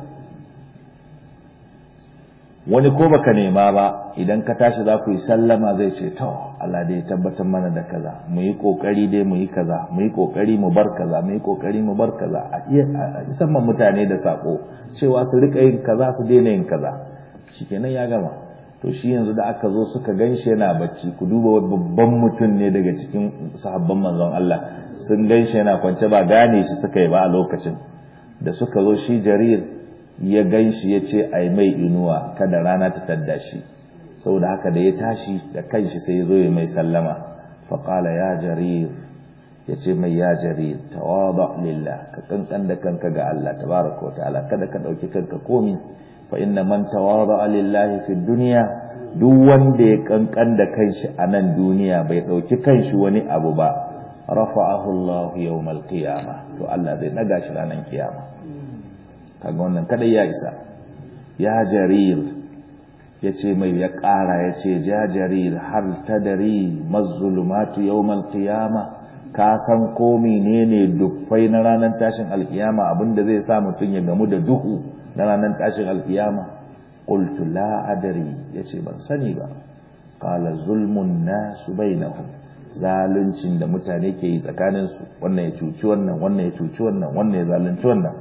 wani ko baka nema ba idan ka tashi za ku yi sallama zai ce to Allah dai tabbatar mana da kaza mu yi kokari dai mu yi kaza mu yi kokari mu bar kaza mu yi kokari mu bar kaza a iya musamman mutane da sako cewa su rika yin kaza su daina yin kaza shikenan ya gama to shi yanzu da aka zo suka ganshi yana bacci ku duba babban mutum ne daga cikin sahabban manzon Allah sun ganshi yana kwance ba gane shi suka yi ba a lokacin da suka zo shi jarir ya gan shi ya ce a mai inuwa kada rana ta tadda shi saboda haka da ya tashi da kanshi sai ya zo ya mai sallama faƙala ya jarir ya ce mai ya jarir tawaba lillah ka kankan da kanka ga Allah tabaraka wa ta'ala kada ka ɗauki kanka komi fa inna man tawaba lillahi fi dunya duk wanda ya kankan da kanshi a nan duniya bai ɗauki kanshi wani abu ba rafa'ahu Allah yawmal qiyamah to Allah zai naga shi ranar kiyama kaga wannan kada ya isa ya jarir ya ce mai ya ƙara ya ce ja jarir har ta dari mazulumatu yawmal qiyama ka san ko menene dufai na ranar tashin alkiyama abinda zai sa mutum ya gamu da duhu na ranar tashin alkiyama qultu la adri yace ban sani ba qala zulmun nasu bainahum zaluncin da mutane ke yi tsakaninsu wannan ya cuci wannan wannan ya cuci wannan wannan ya zalunci wannan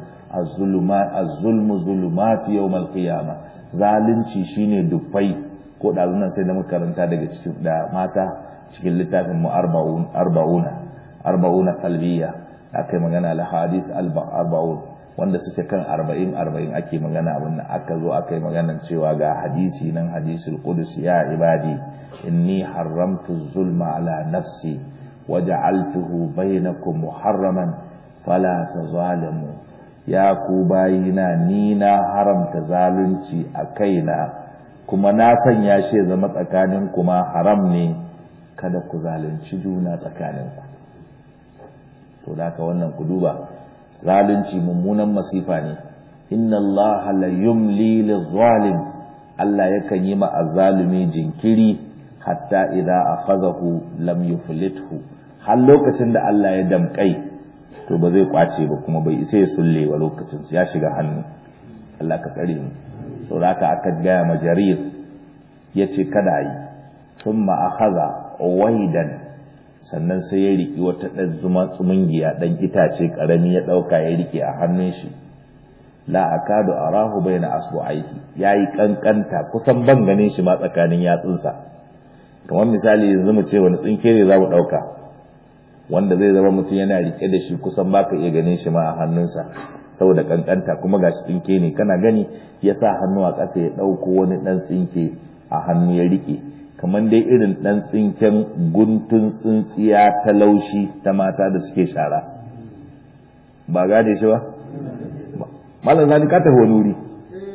az-zulmu zulumat yawm al-qiyamah zalunci shine dufai ko da zunan sai da makaranta daga cikin da mata cikin littafin mu arba'un arba'una arba'una qalbiyya akai magana al hadith arba'un wanda suke kan arba'in arba'in ake magana abin nan aka zo aka yi maganan cewa ga hadisi nan hadisul qudus ya ibadi inni haramtu zulma ala nafsi waja'altuhu bainakum muharraman fala tazalimu ya ku bayina ni na haramta zalunci a kaina kuma na sanya shi ya zama tsakanin kuma haram ne kada ku zalunci juna tsakaninku to da haka wannan ku duba zalunci mummunan masifa ne inna allaha la yumli lizalim Allah yakan yi ma azzalumi jinkiri hatta idza akhazahu lam yuflithu har lokacin da Allah ya damkai to ba zai kwace ba kuma bai isa ya sulle ba lokacin ya shiga hannu Allah ka tsare mu saboda haka aka gaya ma jarir yace kada yi thumma akhaza waidan sannan sai ya riki wata ɗan zuma tsumungiya ɗan itace ƙarami ya ɗauka ya rike a hannun shi la akadu arahu baina asbu'aihi yayi kankanta kusan ban ganin shi ma tsakanin yatsunsa kamar misali yanzu mu ce wani tsinke ne za mu ɗauka wanda zai zama mutum yana rike da shi kusan baka iya ganin shi ma a hannunsa saboda kankanta kuma gashi tsinke ne kana gani ya sa hannu a ƙasa ya ɗauko wani ɗan tsinke a hannu ya rike kamar dai irin ɗan tsinken guntun tsintsiya ta laushi ta mata da suke shara ba gane shi ba malam zani ka tafi wani wuri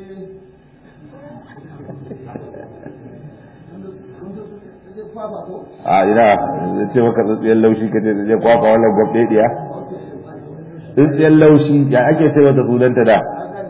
a ina zai ce maka tsintsiyar laushi ka ce zai kwakwa wannan gwabɗe ɗiya tsintsiyar laushi ya ake ce wata sunanta da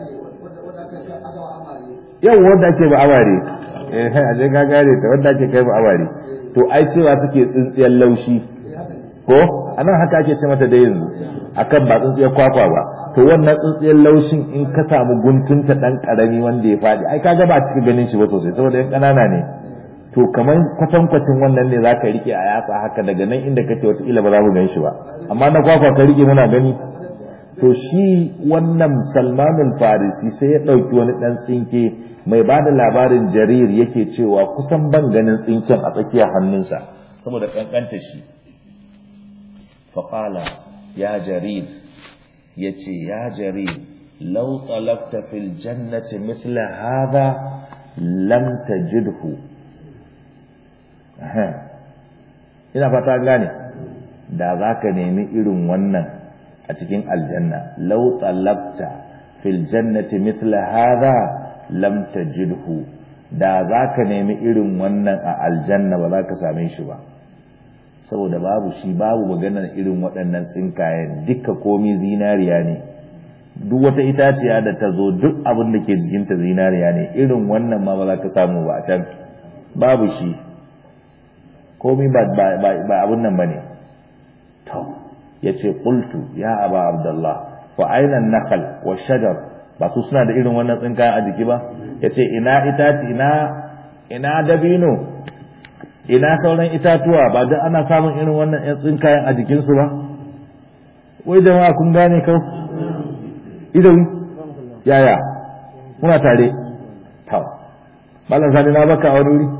yau wanda ake ba amare a ce ka gane ta wanda ake kai ba amare to ai cewa suke tsintsiyar laushi ko anan haka ake ce mata da yanzu akan ba tsintsiyar kwakwa ba to wannan tsintsiyar laushin in ka samu guntunta dan karami wanda ya faɗi ai kaga ba cika ganin shi ba sosai saboda yan ƙanana ne to kamar kwatankwacin wannan ne za ka rike a yatsa haka daga nan inda kake wataƙila ba za mu gan shi ba amma na kwakwa ka rike muna gani to shi wannan salmanul farisi sai ya ɗauki wani ɗan tsinke mai ba da labarin jarir yake cewa kusan ban ganin tsinken a tsakiyar hannunsa saboda ƙanƙanta shi faƙala ya jarir ya ce ya jarir lau talabta fil jannati mithla hadha lam tajidhu ina fata gane da za ka nemi irin wannan a cikin aljanna lau talabta fil jannati mithla hadha lam tajidhu da za ka nemi irin wannan a aljanna ba za ka same shi ba saboda babu shi babu maganar irin waɗannan tsinkayen duka komi zinariya ne duk wata itaciya da ta zo duk abin da ke jikinta zinariya ne irin wannan ma ba za ka samu ba a can babu shi komi ba abin nan ba ne to ya ce ƙultu ya aba abdullah wa ainihin nakal wa shajar ba su suna da irin wannan tsinkayen a jiki ba ya ce ina itaci ina ina dabino ina sauran itatuwa ba duk ana samun irin wannan yan tsinkayen a jikinsu ba wai jama'a kun gane kau idan yaya muna tare to malam sani na baka a wani wuri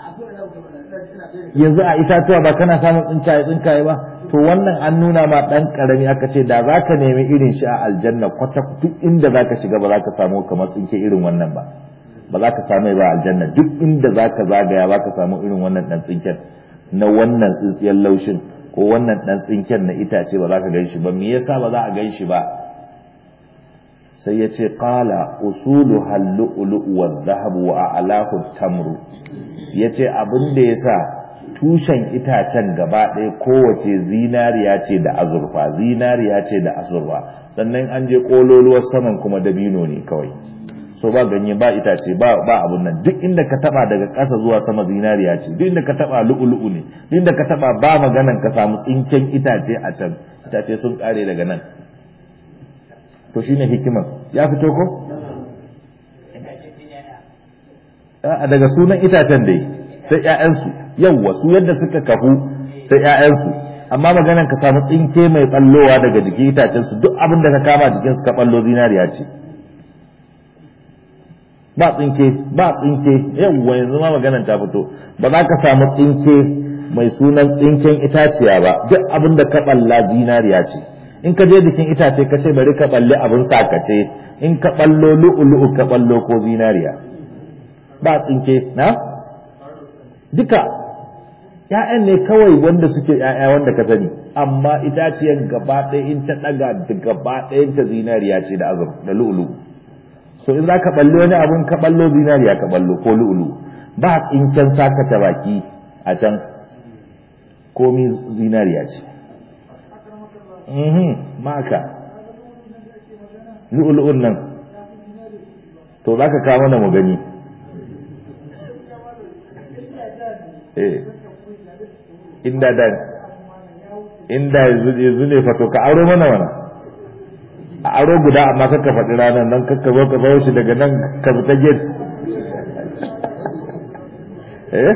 yanzu a itatuwa ba kana samun tsinkaye tsinkaye ba to wannan an nuna ma dan karami aka ce da zaka nemi irin shi a aljanna kwata duk inda zaka shiga ba zaka samu kamar tsinke irin wannan ba ba za ka samu ba aljanna duk inda za ka zagaya ba ka samu irin wannan dan tsinken na wannan tsintsiyar laushin ko wannan dan tsinken na itace ba za ka gan shi ba me yasa ba za a gan shi ba sai ya ce qala usulu hallu'lu wa dhahab wa a'lahu tamru yace abin da yasa tushen itacen gaba ɗaya kowace zinariya ce da azurfa zinariya ce da azurfa sannan an je kololuwar saman kuma dabino ne kawai so ba ganye ba itace ba ba abun nan duk inda ka taba daga ƙasa zuwa sama zinariya ce duk inda ka taba lu'ulu'u ne duk inda ka taba ba maganan ka samu tsinken itace a can itace sun kare daga nan to shine hikimar ya fito ko a daga sunan itacen dai sai ƴaƴansu yawwa su yadda suka kafu sai ƴaƴansu amma maganan ka samu tsinke mai ballowa daga jikin itacen su duk abin da ka kama jikin su ka ballo zinariya ce ba tsinke ba tsinke yawwa yanzu ma maganan ta fito ba za ka samu tsinke mai sunan tsinken itaciya ba duk abin da ka balla zinariya ce in ka je jikin itace ka ce bari ka balle abin sakace in ka ballo lu'ulu'u ka ballo ko zinariya ba tsinke na duka ‘ya'yan ne kawai wanda suke ‘ya'ya wanda ka sani amma itaciyar gaba ɗaya in ta ɗaga da gaba ɗayan ta zinariya ce da azur da lu'ulu'u so in za ka ballo wani abun ka ballo zinariya ka ballo ko lu'ulu ba tsinken saka ta baki a can komi zinariya ce mhm maka lu'ulu'un nan to za ka kawo mana mu gani eh inda da inda yanzu ne fato ka aro mana wana a aro guda amma kakka faɗi ranar nan kakka zo ka bayo shi daga nan ka fita gate eh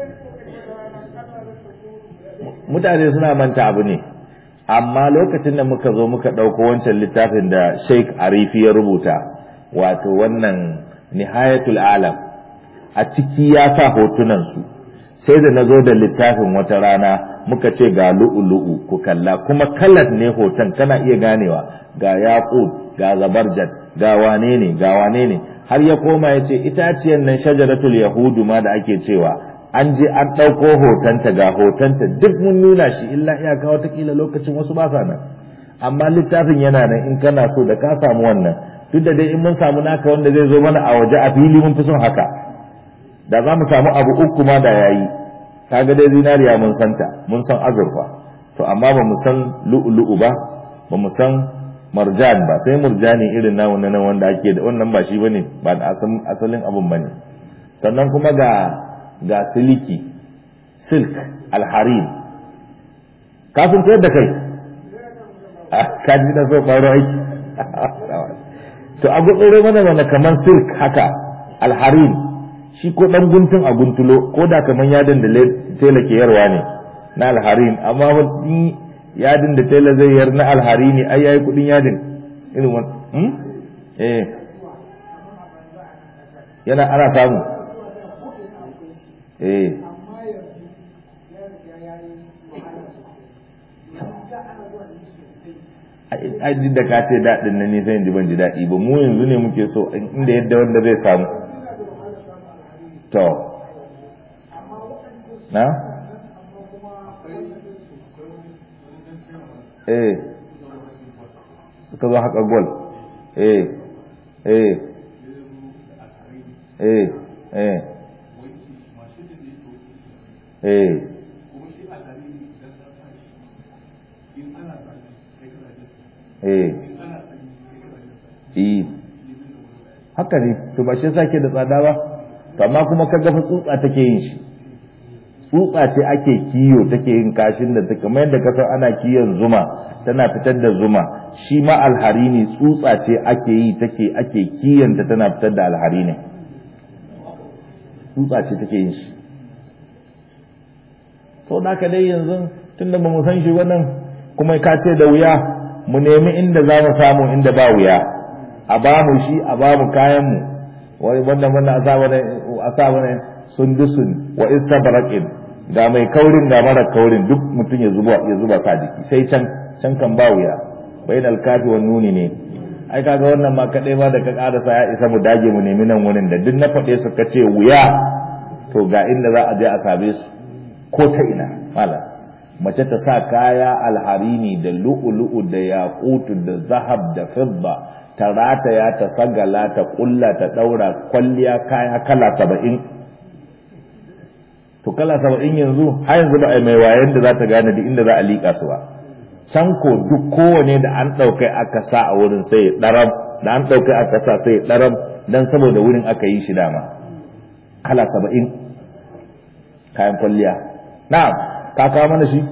mutane suna manta abu ne amma lokacin da muka zo muka ɗauko wancan littafin da sheik arifi ya rubuta wato wannan nihayatul alam a ciki ya sa hotunansu sai da na zo da littafin wata rana muka ce ga lu'ulu'u ku kalla kuma kalar ne hoton kana iya ganewa ga yaqut ga zabarjad ga wane ne ga wane ne har ya koma ya ce itaciyar nan shajaratul yahudu ma da ake cewa an je an ɗauko hotonta ga hotonta duk mun nuna shi illa iyaka watakila lokacin wasu ba sa nan amma littafin yana nan in kana so da ka samu wannan duk da dai in mun samu naka wanda zai zo mana a waje a fili mun fi son haka da za mu samu abu uku ma da yayi kaga dai zinariya mun santa mun san azurfa to amma ba mu san lu'lu'u ba ba mu san marjan ba sai murjani irin na wannan wanda ake da wannan ba shi bane ba da asalin abun bane sannan kuma ga ga siliki silk alharin ka sun da kai ka ji da so faru aiki to a gutsuro mana mana kamar silk haka alharin shi ko dan guntun a guntulo ko da kamar yadin da tela ke yarwa ne na alharin amma wani yadin da tela zai yar na alharini ai yayi kudin yadin irin wani hmm? eh yana ana samu eh ai duk da ka ce daɗin nan nisan yanzu ban ji daɗi ba mu yanzu ne muke so inda yadda wanda zai samu to na eh suka zo haka gol eh eh eh eh eh eh eh haka ne to ba shi sake da tsada ba to amma kuma ka ga tsutsa take yin shi tsutsa ce ake kiyo take yin kashin da take kamar yadda ka san ana kiyon zuma tana fitar da zuma shi ma alhari ne tsutsa ce ake yi take ake kiyanta tana fitar da alhari ne tsutsa ce take yin shi to da ka dai yanzu tunda ba mu san shi wannan kuma ka ce da wuya mu nemi inda za mu samu inda ba wuya a ba mu shi a ba mu kayan mu wani wannan wannan a sa wani sundusun wa istabraqin ga mai kaurin ga mara kaurin duk mutum ya zuba ya zuba sa jiki sai can can kan ba wuya bainal kafi wan nuni ne ai kaga wannan ma kadai ma da ka karasa ya isa mu dage mu nemi nan wurin da duk na faɗe su ka ce wuya to ga inda za a je a same su ko ta ina malam mace ta sa kaya alharini da lu'ulu'u da yaqutu da zahab da fidda ta rataya ta sagala ta kulla ta daura kwalliya kaya kala saba'in to kala saba'in yanzu har yanzu ba a mai wayan da za ta gane da inda za a liƙa su ba can ko duk kowane da an ɗaukai aka sa a wurin sai ɗaram da an ɗaukai aka sa sai ɗaram dan saboda wurin aka yi shi dama kala saba'in kayan kwalliya na'am ka kawo mana shi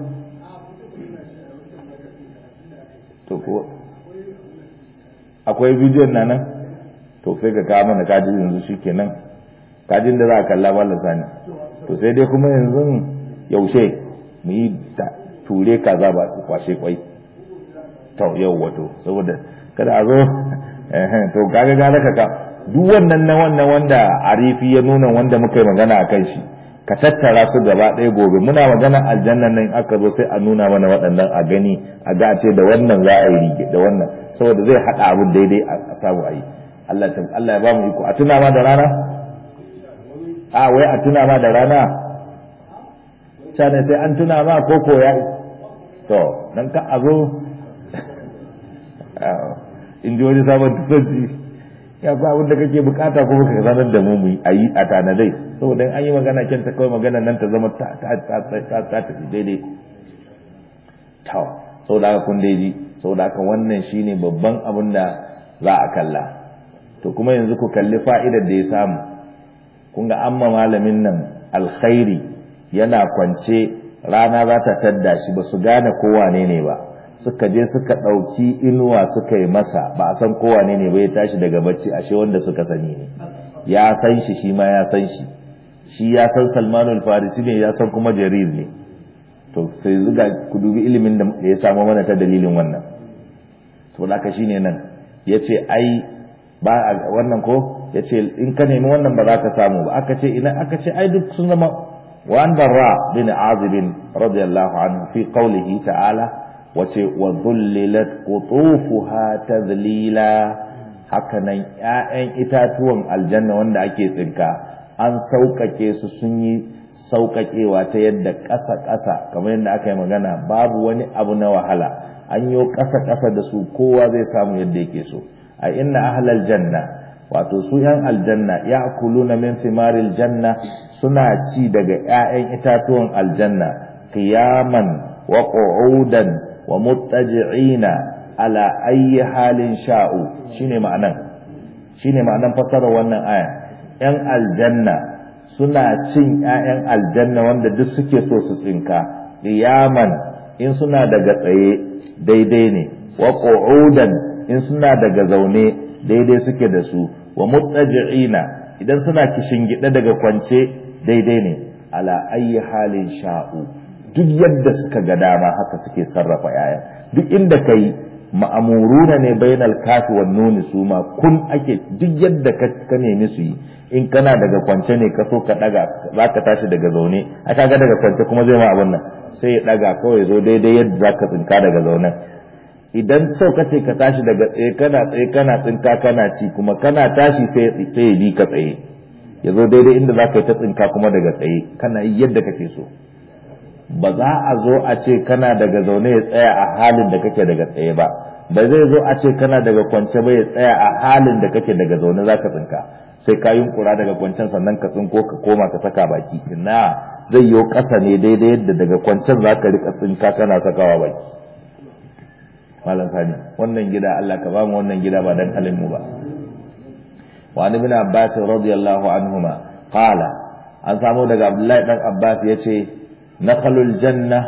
to ko akwai bidiyon na nan to sai ka kawo mana kaji yanzu shi kenan kajin da za a kalla ba sani to sai dai kuma yanzu yaushe mu yi ture kaza ba kwashe kwai to yau wato saboda kada a zo to kaga gara ka duk wannan na wannan wanda arifi ya nuna wanda muka yi magana a kan shi ka tattara su gaba ɗaya gobe muna magana aljannan nan aka zo sai a nuna mana waɗannan a gani a ga ce da wannan za a yi rige da wannan saboda zai haɗa abin daidai a samu a yi Allah Allah ya ba mu iko a tuna ma da rana a wai a tuna ma da rana ne sai an tuna ma ko ko ya to dan ka a zo in ji wani sabon tufanci ya ba abin da kake bukata kuma ka sanar da mu mu a yi a tanadai saboda an yi magana kyan ta kawai magana nan ta zama ta ta ta ta ta ta daidai to saboda haka kun daiji saboda haka wannan shine babban abin da za a kalla to kuma yanzu ku kalli fa'idar da ya samu kun ga amma malamin nan alkhairi yana kwance rana za ta tadda shi ba su gane kowane ne ba suka je suka ɗauki inuwa suka yi masa ba a san kowane ne ba ya tashi daga bacci ashe wanda suka sani ne ya san shi shi ma ya san shi shi ya san salmanul farisi ne ya san kuma jarir ne to sai zuga ku dubi ilimin da ya samu mana ta dalilin wannan to da haka shine nan yace ai ba wannan ko yace in ka nemi wannan ba za ka samu ba aka ce ina aka ce ai duk sun zama wa an barra bin azib radiyallahu anhu fi qawlihi ta'ala wace wa dhullilat qutufuha tadlila hakanan ƴaƴan itatuwan aljanna wanda ake tsinka an sauƙaƙe su sun yi sauƙaƙewa ta yadda ƙasa-ƙasa kamar yadda aka yi magana babu wani abu na wahala an yi ƙasa-ƙasa da su kowa zai samu yadda yake so a inna ahlal janna wato su yan aljanna ya na min thimaril janna suna ci daga 'ya'yan itatuwan aljanna qiyaman wa qu'udan wa muttaji'ina ala ayyi halin sha'u shine ma'anan shine ma'anan fasarar wannan aya yan aljanna suna cin 'ya'yan aljanna wanda duk suke so su tsinka qiyaman in suna daga tsaye daidai ne wa qu'udan in suna daga zaune daidai suke da su wa muttaji'ina idan suna gida daga kwance daidai ne ala ayyi halin sha'u duk yadda suka ga dama haka suke sarrafa 'ya'yan duk inda kai ma'amuruna ne bainal kafi wan nuni su ma kun ake duk yadda ka nemi su yi in kana daga kwance ne ka so ka daga za ka tashi daga zaune a kaga daga kwance kuma zai ma abin nan sai ya daga kawai zo daidai yadda za ka tsinka daga zaunen idan so ka ce ka tashi daga tsaye kana tsaye kana tsinka kana ci kuma kana tashi sai sai ya bi ka tsaye ya zo daidai inda za ka yi ta tsinka kuma daga tsaye kana yi yadda kake so ba za a zo a ce kana daga zaune ya tsaya a halin da kake daga tsaye ba ba zai zo a ce kana daga kwance ba ya tsaya a halin da kake daga zaune za ka tsinka sai ka yunkura daga kwancen sannan ka tsinko ka koma ka saka baki ina zai yi ƙasa ne daidai yadda daga kwancen za ka rika tsinka kana sakawa baki malam sani wannan gida Allah ka ba mu wannan gida ba dan halin mu ba wa an ibn abbas radiyallahu anhuma qala an samu daga abdullahi dan abbas yace nakhalul janna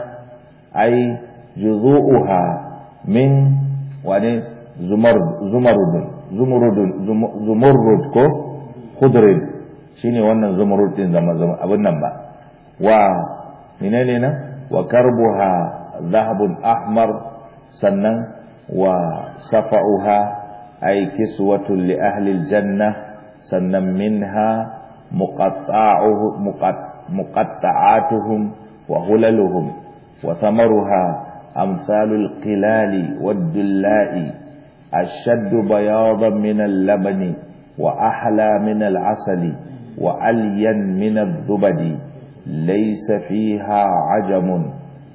ay juzu'uha min wani zumar zumarud zumurud zumurud ko khudrin shine wannan zumurud din zama zama abin nan ba wa menene nan wa karbuha dhahabun ahmar sannan wa safa'uha ay kiswatun li ahli aljanna sannan minha muqatta'uhu muqatta'atuhum wa hulaluhum wa thamaruha amsalul qilali wad-dulla'i ashaddu bayadan min al-labani wa ahla min al-asali wa alyan min adh-dhubadi laysa fiha ajamun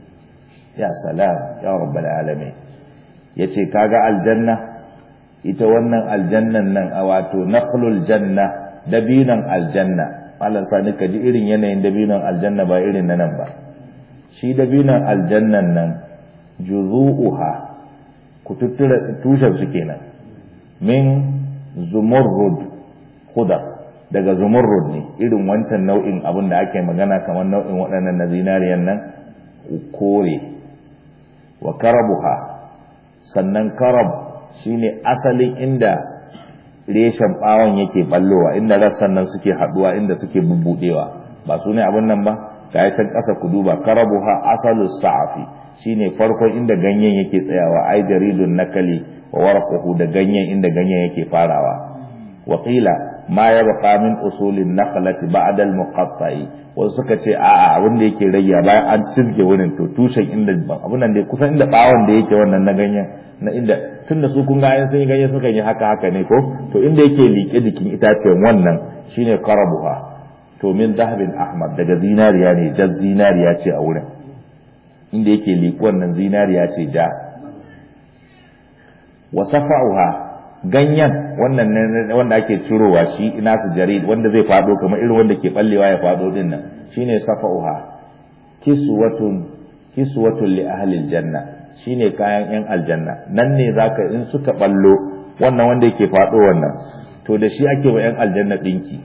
ya salam ya rabbal alamin yace kaga aljanna ita wannan aljannan nan a wato naqlul janna dabinan aljanna Allah sani ka ji irin yanayin dabinan aljanna ba irin nan ba shi dabinan aljannan nan juzu'uha ku tuttura tushen su kenan min zumurrud khudar daga zumurrud ne irin wancan nau'in abin da ake magana kamar nau'in waɗannan na zinariyan nan kore wa karabuha sannan karab shine asalin inda reshen bawon yake ballowa inda rassan nan suke haduwa inda suke bubbudewa ba su ne abin nan ba ga can ƙasa ku duba karabuha asalus sa'afi shine farkon inda ganyen yake tsayawa ai jaridun nakali wa warquhu da ganyen inda ganyen yake farawa wa qila ma yabqa min usulin nakhlati ba'da al-muqatta'i wasu suka ce a'a abin da yake rayya bayan an cizge wurin to tushen inda abin nan da kusan inda bawon da yake wannan na ganyen na inda tunda su kun ga ayin sun yi ganye suka yi haka haka ne ko to inda yake liƙe jikin itacen wannan shine karabuha to min zahabin ahmad daga zinariya ne jar zinariya ce a wurin inda yake liƙe wannan zinariya ce ja wa safa'uha ganyen wannan wanda ake cirowa shi ina su jarid wanda zai fado kamar irin wanda ke ballewa ya fado din nan shine safa'uha kiswatun kiswatun li ahli aljanna shine kayan yan aljanna nan ne zaka in suka ballo wannan wanda yake fado wannan to da shi ake wa yan aljanna dinki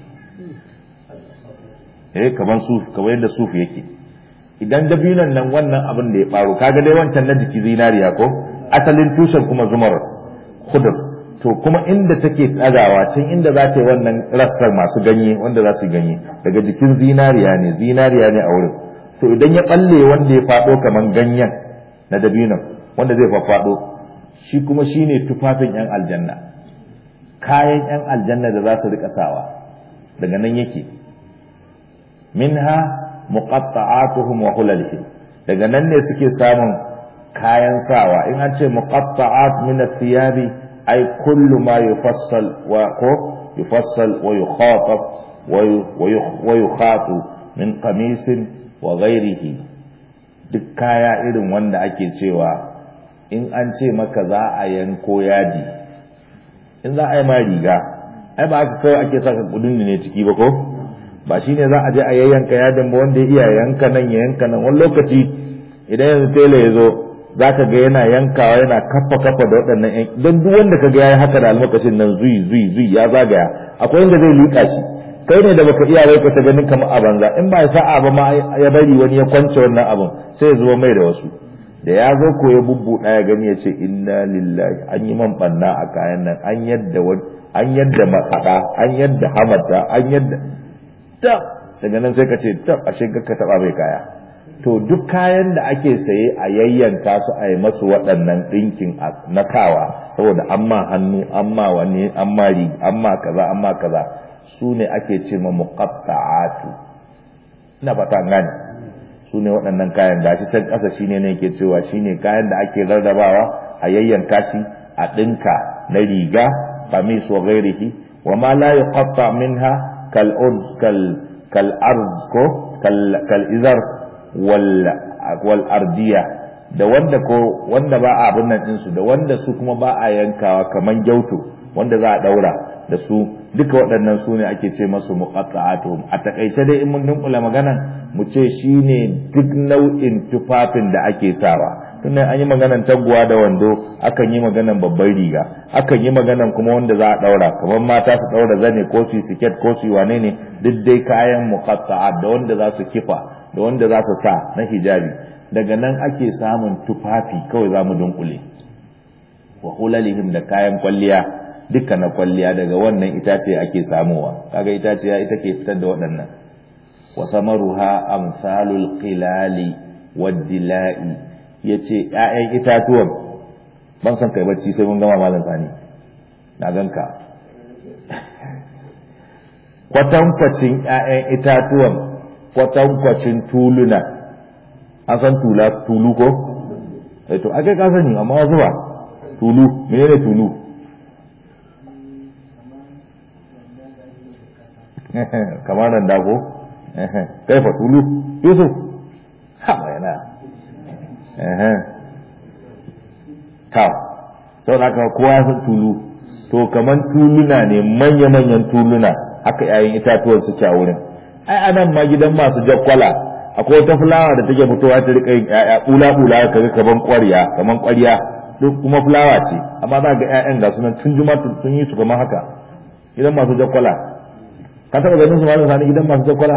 eh kaman suf kamar yadda suf yake idan dabinan nan wannan abin da ya faru kaga dai wancan na jiki zinariya ko asalin tushen kuma zumar khudr to kuma inda take tsagawa can inda za ta wannan rassar masu ganye wanda za su ganye daga jikin zinariya ne zinariya ne a wurin to idan ya balle wanda ya fado kaman ganyen na dabinan wanda zai faffado shi kuma shine tufafin yan aljanna kayan yan aljanna da za su rika sawa daga nan yake minha muqatta'atuhum wa hulalihim daga nan ne suke samun kayan sawa in an ce muqatta'at min athiyabi ay kullu ma yufassal wa ko yufassal wa yukhatab wa yukhatu min qamisin wa ghairihi duk kaya irin wanda ake cewa in an ce maka za a yanko yaji in za a yi ma riga ai ba aka kawai ake saka kudin ne ciki ba ko ba shi ne za a je a yayyanka yadin ba wanda ya iya yanka nan ya yanka nan wani lokaci idan yanzu tela ya zo za ka ga yana yankawa yana kafa kafa da waɗannan yan don duk wanda ka ga ya yi haka da almakashin nan zui zui zui ya zagaya akwai inda zai liƙa shi kai ne da baka iya bai ka ta ganin kamar a banza in ba ya sa'a ba ma ya bari wani ya kwance wannan abin sai ya zuba mai da wasu da ya zo ko ya bubbuɗa ya gani ya ce inna lillahi an yi man ɓanna a kayan nan an yadda an yadda mahaɗa an yadda hamata an yadda tab daga nan sai ka ce tab ashe ka taba bai kaya to duk kayan da ake saye a yayyanka su a yi masu waɗannan ɗinkin na sawa saboda amma hannu amma wani amma ri amma kaza amma kaza su ne ake ce ma muqatta'atu ina fata gane su ne waɗannan kayan gashi can ƙasa shine ne yake cewa shine kayan da ake rarrabawa a yayyanka shi a ɗinka na riga qamis wa ghairihi wa ma la yuqatta minha كالأرز كال كالأرز كو كال كالإزر وال والأردية da wanda ko wanda ba a abin nan ɗinsu da wanda su kuma ba a yankawa kaman gyauto wanda za a ɗaura da su duka waɗannan su ne ake ce masu muqatta'atuhum a takaice dai in mun dunkula maganan mu ce shine duk nau'in tufafin da ake sawa tunan an yi maganan taguwa da wando akan yi maganan babban riga akan yi maganan kuma wanda za a daura kamar mata su daura zane ko su siket ko su wane ne duk dai kayan muqatta'a da wanda za su kifa da wanda za su sa na hijabi daga nan ake samun tufafi kawai za mu dunkule wa hulalihim da kayan kwalliya duka na kwalliya daga wannan itace ake samuwa kaga itaciya ita ke fitar da waɗannan wa samaruha amsalul qilali wad-dila'i ya ce ‘ya'yan itatuwan ban son kai bacci sai mun gama malam sani na ganka kwatankwacin ‘ya'yan itatuwan kwatankwacin tuluna an san tula tulu ko? to ake ka sani amma wasu ba tulu menene tulu kamar nan dago kaifa tulu yusuf ha yana ta sau da aka kowa ya tulu to kaman tuluna ne manya-manyan tuluna haka yayin itatuwar suke a wurin ai anan ma gidan masu jakkwala akwai wata fulawa da take fitowa ta rika yin ƴaƴa bula-bula kaga kaman ƙwarya kaman ƙwarya duk kuma fulawa ce amma za ga ƴaƴan ga sunan tun juma sun yi su kamar haka gidan masu jakkwala ka taɓa ganin su malam sani gidan masu jakkwala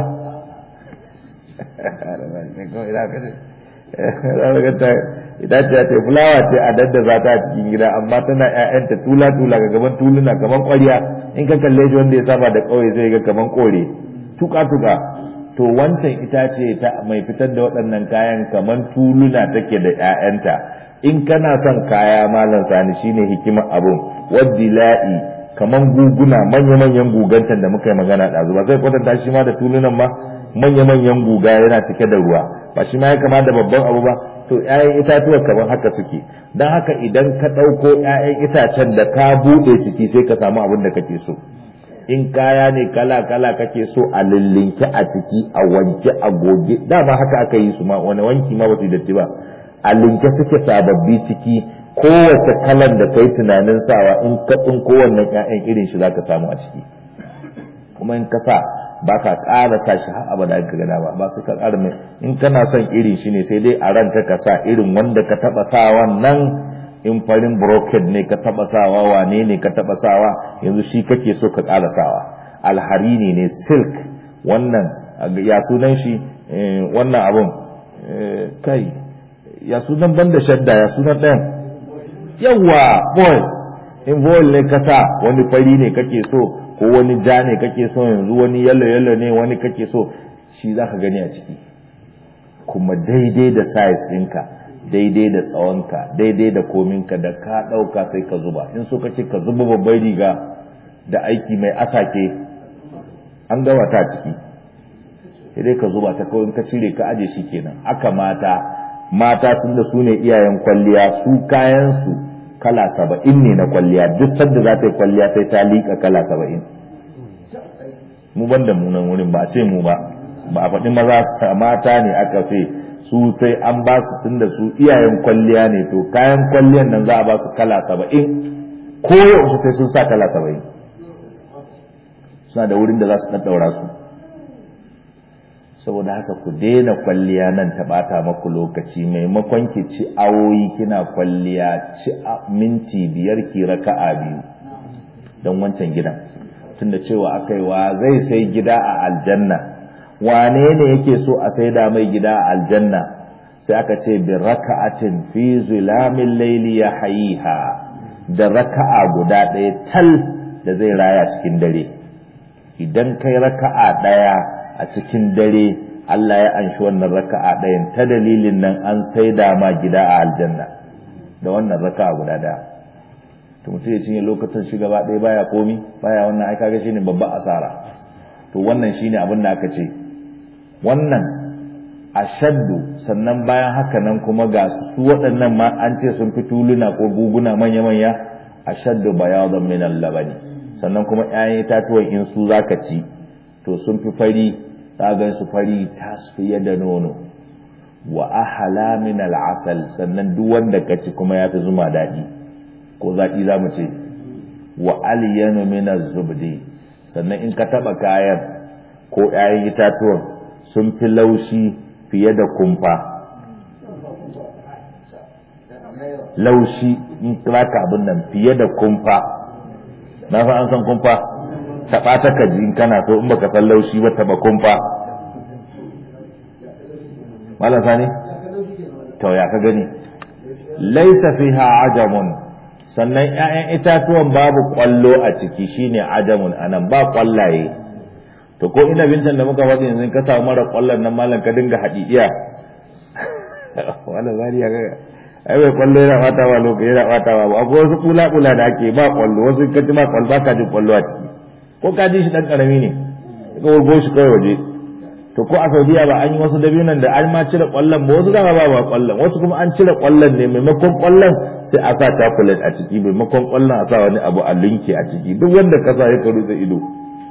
ita ce ce fulawa ce a daddaza ta a cikin gida amma tana ƴaƴanta tula tula ga gaban tuluna gaban ƙwarya in ka kalle shi wanda ya saba da ƙauye sai ga gaban kore tuka tuka to wancan itace ta mai fitar da waɗannan kayan kaman tuluna take da ƴaƴanta in kana son kaya malam sani shine hikimar abun wadila'i kaman guguna manya manyan gugancan da muka yi magana ɗazu ba sai kwatanta shi ma da tulunan ma manya manyan guga yana cike da ruwa ba shi ma ya kama da babban abu ba to ƴaƴan itatuwa kamar haka suke don haka idan ka ɗauko ƴaƴan itacen da ka buɗe ciki sai ka samu abin da kake so in kaya ne kala kala kake so a lillinke a ciki a wanke a goge dama haka aka yi su ma wani wanki ma ba su datti ba a linke suke sababbi ciki kowace kalan da kai tunanin sawa in ka tsinko wannan ƴaƴan irin shi zaka samu a ciki kuma in ka sa ba ka ƙara sa shi har abada ka gada ba ba su ka ƙara mai in kana son irin shi ne sai dai a ranka ka sa irin wanda ka taɓa sa wannan in farin brocade ne ka taɓa sawa wane ne ka taɓa sawa yanzu shi kake so ka ƙara sawa alharini ne silk wannan ya sunan shi wannan abun kai ya sunan banda shadda ya sunan ɗayan yawa boy in boy ne ka sa wani fari ne kake so ko wani ja ne kake so yanzu wani yalo yalo ne wani kake so shi za ka gani a ciki kuma daidai da size ɗinka daidai da tsawonka daidai da kominka da ka ɗauka sai ka zuba in so kace ka zuba babbar riga da aiki mai asake an gama ta ciki sai dai ka zuba ta kawai ka cire ka aje shi kenan aka mata mata sun da su ne iyayen kwalliya su kayan su kala saba'in ne na kwalliya duk sadda za ta yi kwalliya sai ta liƙa kala saba'in mu ban da munan wurin ba a ce mu ba ba a faɗi maza mata ne aka ce su sai an ba su tun da su iyayen kwalliya ne to kayan kwalliyan nan za a ba su kala saba'in ko yaushe sai sun sa kala saba'in suna da wurin da za su ɗaɗɗaura su saboda haka ku daina kwalliya nan ta bata maku lokaci maimakon ki ci awoyi kina kwalliya ci minti biyar ki raka'a biyu don wancan gidan tunda cewa aka yi wa zai sai gida a aljanna wane ne yake so a sai da mai gida a aljanna sai aka ce bi raka'atin fi zulamin laili ya hayiha da raka'a guda ɗaya tal da zai raya cikin dare idan kai raka'a ɗaya a cikin dare Allah ya anshi wannan raka'a ɗayan ta dalilin nan an saida ma gida a aljanna da wannan raka'a guda ɗaya to mutum ya cinye lokacin shi gaba ɗaya baya komi baya wannan ai kaga shine babban asara to wannan shine abin da aka ce wannan ashaddu sannan bayan haka nan kuma ga su waɗannan ma an ce sun fi tuluna ko guguna manya-manya ashaddu bayadan min al-labani sannan kuma 'ya'yan itatuwan in su zaka ci to sun fi fari tsagan su fari ta fiye da nono wa ahala min al'asal sannan duk wanda ka ci kuma ya fi zuma daɗi ko zaƙi za mu ce wa aliyanu min zubdi sannan in ka taɓa kayan ko ‘ya'yan itatuwan sun fi laushi fiye da kumfa laushi in ka abin nan fiye da kumfa na fa an san kumfa taɓa ta ka in kana so in baka san laushi ba taɓa kumfa malam sani to ya ka gani laisa fiha ajamun sannan ƴaƴan itatuwan babu kwallo a ciki shine ajamun anan ba kwallaye to ko ina bintan da muka faɗi yanzu ka samu mara kwallon nan malam ka dinga haɗiɗiya wannan zari ya ga ai bai kwallo yana bata wa lokaci yana bata wa akwai wasu kula kula da ake ba kwallo wasu kaci ba kwallo ba ka jin kwallo a ciki ko ka ji shi dan karami ne ka wurgo shi kai waje to ko a Saudiya ba an yi wasu dabinan da an ma cire kwallon ba wasu dama ba ba kwallon wasu kuma an cire kwallon ne maimakon kwallon sai a sa chocolate a ciki maimakon kwallon a sa wani abu a linke a ciki duk wanda ka sa ya karu da ido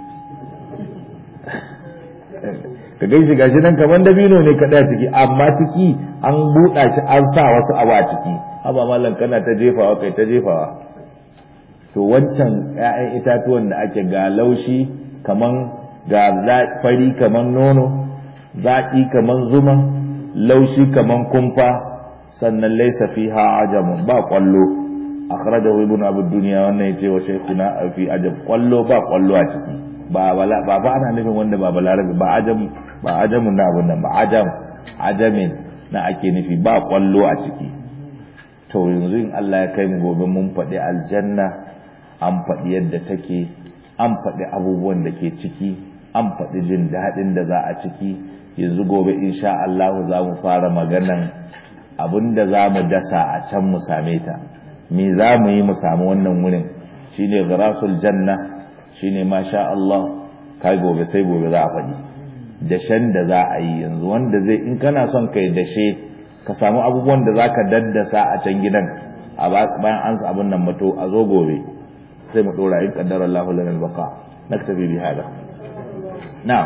ka gai shi gashi nan kamar dabino ne kaɗai a ciki amma ciki an buɗa shi an sa wasu abu a ciki haba mallan kana ta jefawa kai ta jefawa to wancan 'ya'yan itatuwan da ake ga laushi kaman ga fari kaman nono zaƙi kaman zuma laushi kaman kumfa sannan laisa fiha ajamun ba kwallo akhrajahu ibnu abu dunya wannan yace wa shaykhuna fi ajab kwallo ba kwallo a ciki ba ba ba ana nufin wanda ba balarabi ba ajam ba ajamun na abun nan ba ajam ajamin na ake nufi ba kwallo a ciki to yanzu in Allah ya kai mu gobe mun faɗi aljanna an faɗi yadda take an faɗi abubuwan da ke ciki an faɗi jin daɗin da za a ciki yanzu gobe insha Allah za mu fara maganan abin da za mu dasa a can mu same ta me za mu yi mu samu wannan wurin shine gharasul janna shine masha Allah kai gobe sai gobe za a faɗi dashen da za a yi yanzu wanda zai in kana son kai dashe ka samu abubuwan da za ka daddasa a can gidan a bayan an sa abin nan mato a zo gobe sai mu dora in kaddara Allah lana al-baqa naktabi bi hada na'am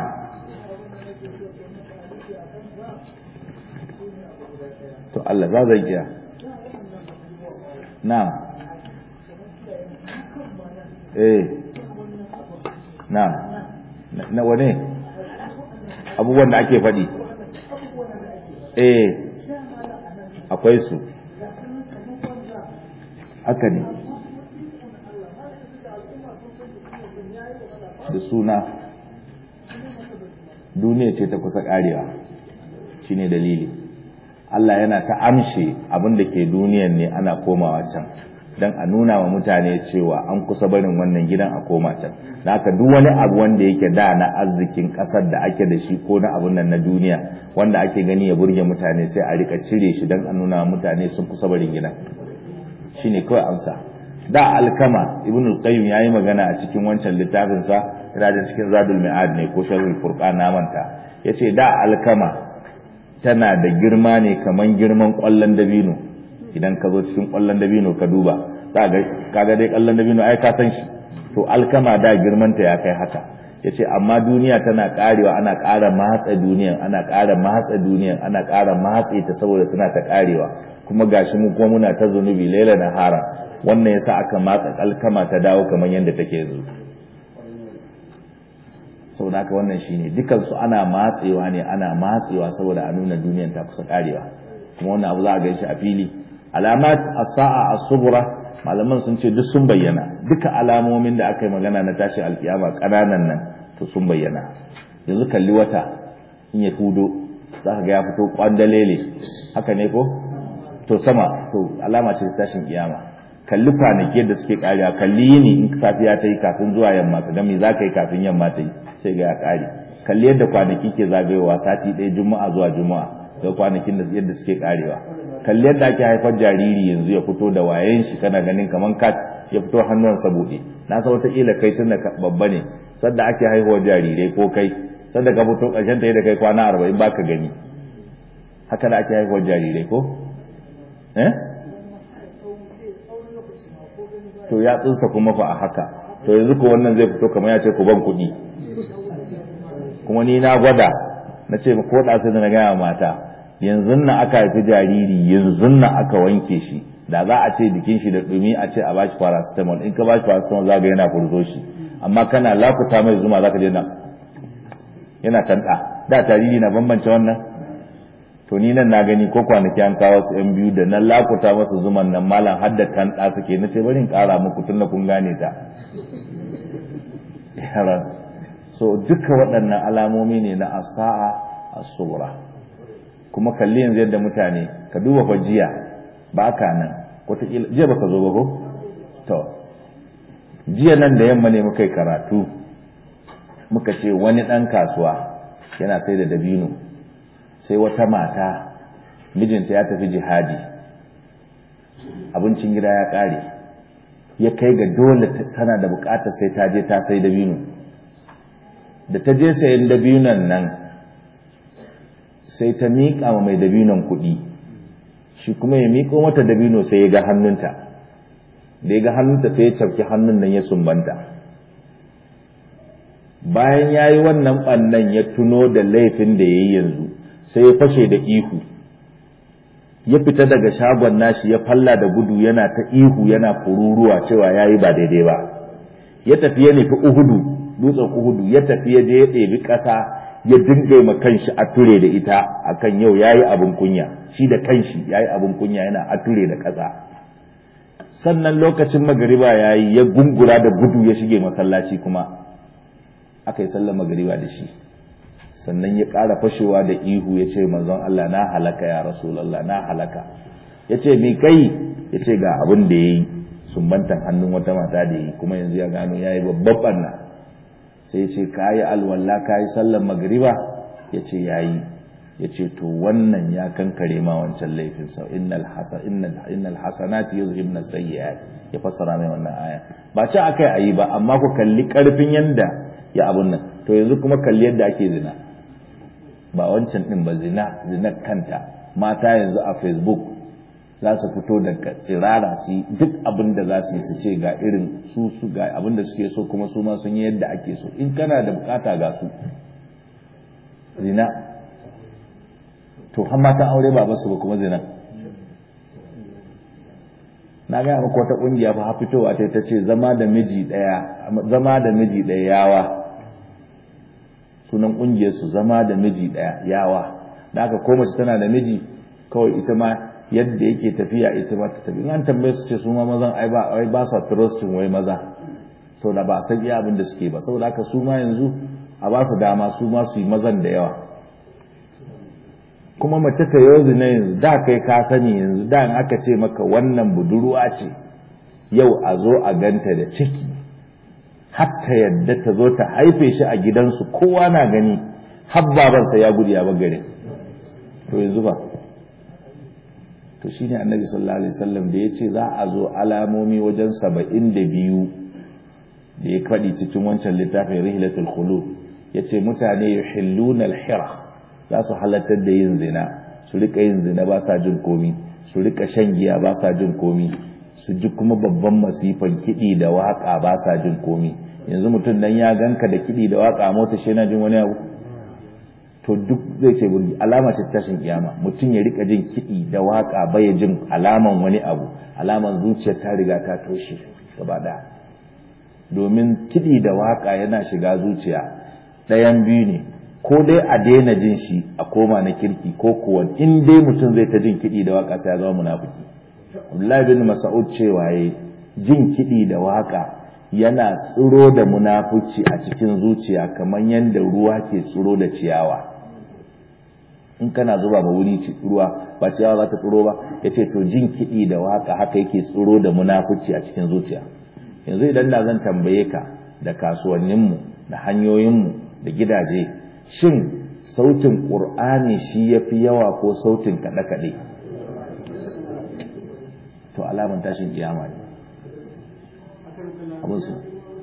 to Allah za zai iya na'am eh na'am na wane abubuwan da ake faɗi eh akwai su haka ne da suna duniya ce ta kusa karewa shine dalili Allah yana ta amshe abin da ke duniyan ne ana komawa can don a nuna wa mutane cewa an kusa barin wannan gidan a koma can da haka duk wani abu wanda yake da na arzikin kasar da ake da shi ko na abun nan na duniya wanda ake gani ya burge mutane sai a rika cire shi don a nuna wa mutane sun kusa barin gidan shine kawai amsa da alkama ibn al-qayyim yayi magana a cikin wancan littafin sa yana da cikin zadul mi'ad ne ko sharhul furqan na manta yace da alkama tana da girma ne kaman girman kwallon dabino idan ka zo cikin kwallon dabino ka duba za ga kaga dai kwallon dabino ai ka san shi to alkama da girman ta ya kai haka yace amma duniya tana karewa ana ƙara matsa duniyan ana ƙara matsa duniyan ana ƙara matse ta saboda tana ta karewa kuma gashi mu kuma muna ta zunubi laila na hara wannan yasa aka matsa alkama ta dawo kamar yadda take yanzu saboda haka wannan shine dukan su ana matsewa ne ana matsewa saboda a nuna duniyan ta kusa karewa kuma wannan abu za a ganshi a fili alamat as-sa'a as-sughra malaman sun ce duk sun bayyana duka alamomin da aka yi magana na tashi alkiyama kananan nan to sun bayyana yanzu kalli wata in ya hudo za ka ga ya fito kwandalele haka ne ko to sama to alama ce tashin kiyama kalli kwanaki da suke kariya kalli yini in safiya ta yi kafin zuwa yamma ka ga me za ka yi kafin yamma ta yi sai ga ya kare kalli yadda kwanaki ke zagayowa sati ɗaya juma'a zuwa juma'a ga kwanakin da yadda suke karewa kalli yadda ake haifar jariri yanzu ya fito da wayen shi kana ganin kaman kat ya fito hannunsa buɗe na san wataƙila kai tun da babba ne sadda ake haihuwar jarirai ko kai sadda ka fito ƙarshen ta yi da kai kwana arba'in baka gani haka da ake haihuwar jarirai ko eh to ya tsinsa kuma fa a haka to yanzu ko wannan zai fito kamar ya ce ku ban kuɗi kuma ni na gwada na ce ko da sai na gaya mata yanzu na aka haifi jariri yanzu na aka wanke shi da za a ce jikin shi da dumi a ce a bashi paracetamol in ka bashi paracetamol za ga yana furzo shi amma kana lakuta mai zuma za ka je na yana tanda da jariri na bambance wannan to ni nan na gani ko kwanaki an kawo su yan biyu da na lakuta masa zuman nan malam har da tanda suke na ce bari in kara muku tun da kun gane ta so duka waɗannan alamomi ne na asa'a as-sughra kuma kalli yanzu yadda mutane ka duba fa jiya ba ka nan wataƙila jiya baka zo ba ko to jiya nan da yamma ne muka yi karatu muka ce wani ɗan kasuwa yana sai da dabino sai wata mata mijinta ya tafi jihadi abincin gida ya ƙare ya kai ga dole tana da buƙatar sai ta je ta sai dabino da ta je sayan dabinon nan sai ta miƙa wa mai dabinon kuɗi shi kuma ya miƙo mata dabino sai ya ga hannunta da ya ga hannunta sai ya cafki hannun nan ya sumbanta bayan ya yi wannan ɓannan ya tuno da laifin da ya yi yanzu sai ya fashe da ihu ya fita daga shagon nashi ya falla da gudu yana ta ihu yana kururuwa cewa ya yi ba daidai ba ya tafi ya nufi uhudu dutsen uhudu ya tafi ya je ya ɗebi ƙasa ya dinga ma kanshi a ture da ita akan yau yayi abin kunya shi da kanshi yayi abin kunya yana a ture da ƙasa sannan lokacin magariba yayi ya gungura da gudu ya shige masallaci kuma aka yi sallar magariba da shi sannan ya ƙara fashewa da ihu ya ce manzon Allah na halaka ya rasulallah na halaka ya ce mi kai ya ce ga abin da ya yi sumbantan hannun wata mata da yi kuma yanzu ya gano ya yi babban ɓanna sai ce ka yi alwalla ka yi sallar magriba ya ce ya yi ya ce to wannan ya kankare ma wancan laifin sau innal hasanati yuzhibna sayyi'at ya fassara mai wannan aya ba ci akai ayi ba amma ku kalli karfin yanda ya abun nan to yanzu kuma kalli yadda ake zina ba wancan din ba zina zina kanta mata yanzu a facebook za su fito da tsirara su duk abin da za su yi su ce ga irin su su ga abin da suke so kuma su ma sun yi yadda ake so in kana da bukata ga su zina to har matan aure ba basu ba kuma zina na ga maka wata kungiya fa fitowa ta ta ce zama da miji daya zama da miji daya yawa sunan kungiyar su zama da miji daya yawa da aka ko mace tana da miji kawai ita ma yadda yake tafiya ita ma ta tafi in an tambaye su ce su ma mazan ai ba ai ba sa trusting wai maza saboda ba san iya abin da suke ba saboda haka su ma yanzu a ba su dama su ma su yi mazan da yawa kuma mace ta yozu na yanzu da kai ka sani yanzu da in aka ce maka wannan budurwa ce yau a zo a ganta da ciki hatta yadda ta zo ta haife shi a gidansu kowa na gani har babansa ya gudu ya bagare to yanzu ba to shine annabi sallallahu alaihi wasallam da ya ce za a zo alamomi wajen saba'in da biyu da ya faɗi cikin wancan littafin rihlatul khulud ya ce mutane yuhilluna al-hira za su halartar da yin zina su rika yin zina ba sa jin komi su rika shan giya ba sa jin komi su ji kuma babban masifan kiɗi da waƙa ba sa jin komi yanzu mutum dan ya ganka da kiɗi da waƙa mota shi yana jin wani abu to duk zai ce alama ce tashin kiyama mutum ya rika jin kiɗi da waƙa bai jin alaman wani abu alaman zuciyar ta riga ta toshe gaba ɗaya domin kiɗi da waƙa yana shiga zuciya ɗayan biyu ne ko dai a daina jin shi a koma na kirki ko kuwa in dai mutum zai ta jin kiɗi da waƙa sai ya zama munafiki Abdullahi bin Mas'ud cewa yayi jin kiɗi da waƙa yana tsiro da munafuci a cikin zuciya kamar yadda ruwa ke tsiro da ciyawa in kana zuba ba wuri ruwa ba ciyawa za ta tsiro ba yace to jin kiɗi da waƙa haka yake tsiro da munafuci a cikin zuciya yanzu idan da zan tambaye ka da kasuwanninmu da hanyoyinmu da gidaje shin sautin ƙur'ani shi ya fi yawa ko sautin kaɗe-kaɗe to alaman tashin kiyama ne abin su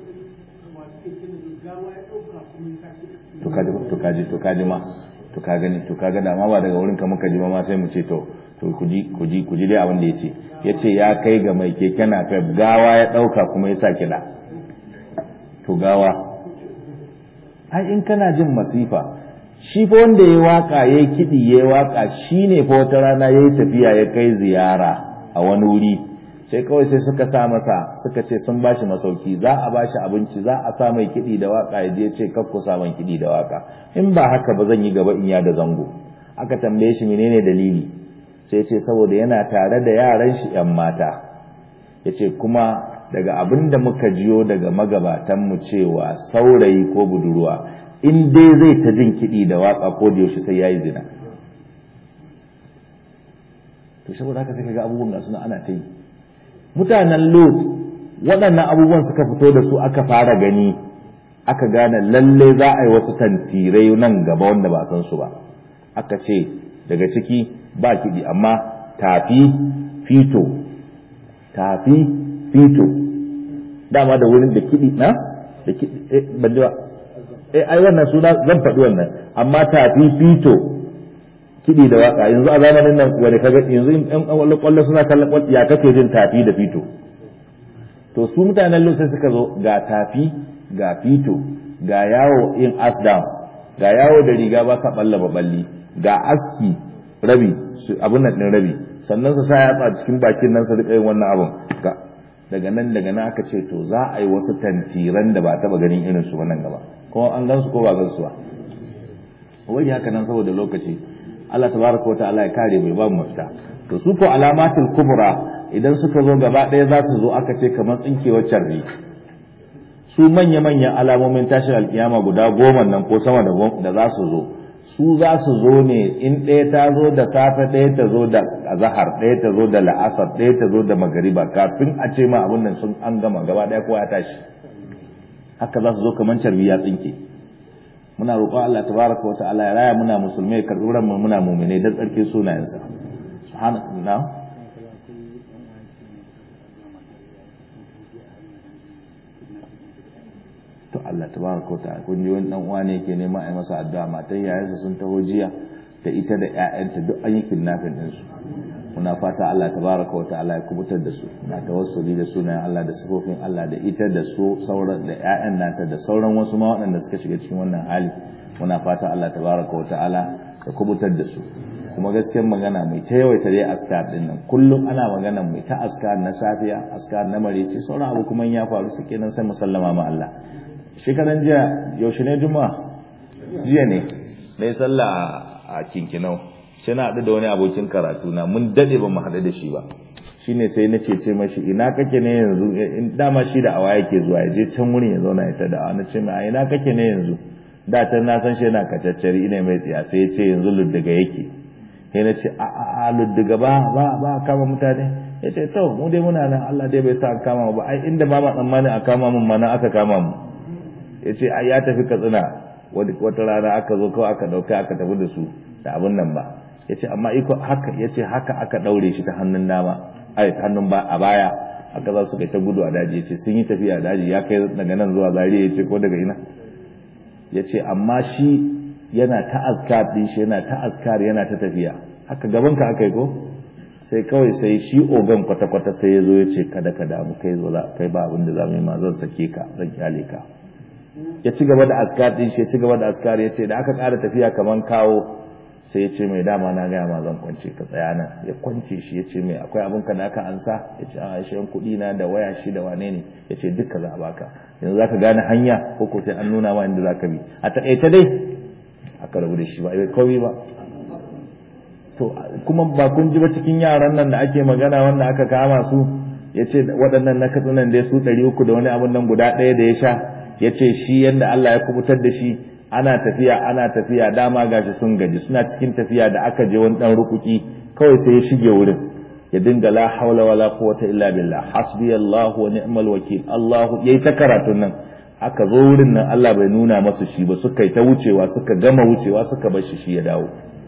to kaji to kaji ma to ka gani to ka gada ma ba daga wurin ka muka ji ma sai mu ce to to kuji kuji kuji dai abin da yace yace ya kai ga mai keke na fef gawa ya dauka kuma ya sa kiɗa to gawa ai in kana jin masifa shi fa wanda ya waka ya yi kiɗi ya yi waka shi ne fa wata rana ya yi tafiya ya kai ziyara a wani wuri sai kawai sai suka sa masa suka ce sun ba shi masauki za a ba shi abinci za a sa mai kiɗi da waka ya je ce kakku sa man kiɗi da waka in ba haka ba zan yi gaba in ya da zango aka tambaye shi menene dalili sai ce saboda yana tare da yaran shi yan mata ya ce kuma daga abin da muka jiyo daga magabatanmu cewa saurayi ko budurwa in dai zai ta jin kiɗi da waƙa ko da yaushe sai ya yi zina to saboda haka sai ga abubuwan ga suna ana ta yi mutanen lot waɗannan abubuwan suka fito da su aka fara gani aka gane lalle za a yi wasu tantirai nan gaba wanda ba san su ba aka ce daga ciki ba kiɗi amma tafi fito tafi fito dama da wurin da kiɗi na da kiɗi eh ban ji ba eh ai wannan suna zan faɗi wannan amma tafi fito kiɗi da waka yanzu a zamanin nan wani kaga yanzu in ɗan ƙwallo ƙwallo suna kallon ƙwallo ya kake jin tafi da fito to su mutanen sai suka zo ga tafi ga fito ga yawo in as down ga yawo da riga ba sa balla balli ga aski rabi abun nan din rabi sannan su sa yatsa cikin bakin nan su rika yin wannan abun daga nan daga nan aka ce to za a yi wasu tantiran da ba taba ganin irin su nan gaba ko an gansu ko ba gansu ba wai haka nan saboda lokaci Allah tabaraka wa ta'ala ya kare bai ba mu mafita to su ko alamatul kubra idan suka zo gaba ɗaya za su zo aka ce kamar tsinkewar carbi su manya manyan alamomin tashin alkiyama guda goma nan ko sama da za su zo su za su zo ne in ɗaya ta zo da safe ɗaya ta zo da azahar ɗaya ta zo da la'asar ɗaya ta zo da magariba kafin a ce ma abin nan sun an gama gaba ɗaya kowa ya tashi haka za su zo kamar carbi ya tsinke muna roƙon Allah tabaraka wa ta'ala ya raya muna musulmai karɓi ran mu muna mu'mine dan tsarki sunayensa subhanallahi to Allah tabaraka wa ta'ala kun ji wani dan uwa ne yake nema a yi masa addu'a matan yayansa sun taho jiya da ita da ƴaƴanta duk an yi kidnapping din su muna fata Allah tabaraka wa ta'ala ya kubutar da su na tawassuli da sunayen Allah da sifofin Allah da ita da su sauran da ƴaƴan nata da sauran wasu ma waɗanda suka shiga cikin wannan hali muna fata Allah tabaraka wa ta'ala ya kubutar da su kuma gaskiyar magana mai ta yawaita dai askar din nan kullum ana magana mai ta askar na safiya askar na marece sauran abu kuma ya faru su kenan sai musallama ma Allah shekaran jiya yaushe ne juma'a jiya ne na yi sallah a kinkinau sai na haɗu da wani abokin karatu na mun daɗe ba mu haɗu da shi ba shine sai na ce mashi ina kake ne yanzu dama shi da awa yake zuwa ya je can wurin ya zauna ya ta da na ce mai ina kake ne yanzu da can na san shi yana kacaccari ina mai tsiya sai ya ce yanzu luddiga yake sai na ce a a luddiga ba ba ba kama mutane ya ce to mu dai muna nan Allah dai bai sa an kama mu ba ai inda ba ma tsammani a kama mun ma nan aka kama mu ya ce ai ya tafi katsina wata rana aka zo kawai aka dauka aka tafi da su da abin nan ba ya ce amma iko haka ya ce haka aka daure shi ta hannun dama ai hannun ba a baya aka za su kai ta gudu a daji ya ce sun yi tafiya a daji ya kai daga nan zuwa zariya ya ce ko daga ina ya ce amma shi yana ta askar ɗin shi yana ta askar yana ta tafiya haka gaban ka aka yi ko sai kawai sai shi ogan kwata-kwata sai ya zo ya ce kada ka damu kai zo kai ba abin da za mu yi ma zan sake ka zan kyale ka ya ci gaba da askar ɗin shi ya ci gaba da askar ya ce da aka ƙara tafiya kaman kawo sai ya ce mai dama na gaya ma zan kwance ka tsaya nan ya kwance shi ya ce mai akwai abin ka da aka ansa ya ce a yan kuɗi na da waya shi da wane ne ya ce duka za a baka yanzu za ka gane hanya ko ko sai an nuna ma inda za ka bi a taƙaice dai aka rabu da shi ba bai kawai ba to kuma ba kun ji ba cikin yaran nan da ake magana wanda aka kama su ya ce waɗannan na katsunan dai su ɗari uku da wani abin nan guda ɗaya da ya sha ya ce shi yadda Allah ya kubutar da shi ana tafiya ana tafiya dama gashi sun gaji suna cikin tafiya da aka je wani dan rukuki kawai sai ya shige wurin ya dinga la haula wala quwwata illa billah hasbi Allah wa ni'mal wakil Allah yayi ta karatun nan aka zo wurin nan Allah bai nuna masa shi ba suka yi ta wucewa suka gama wucewa suka bar shi shi ya dawo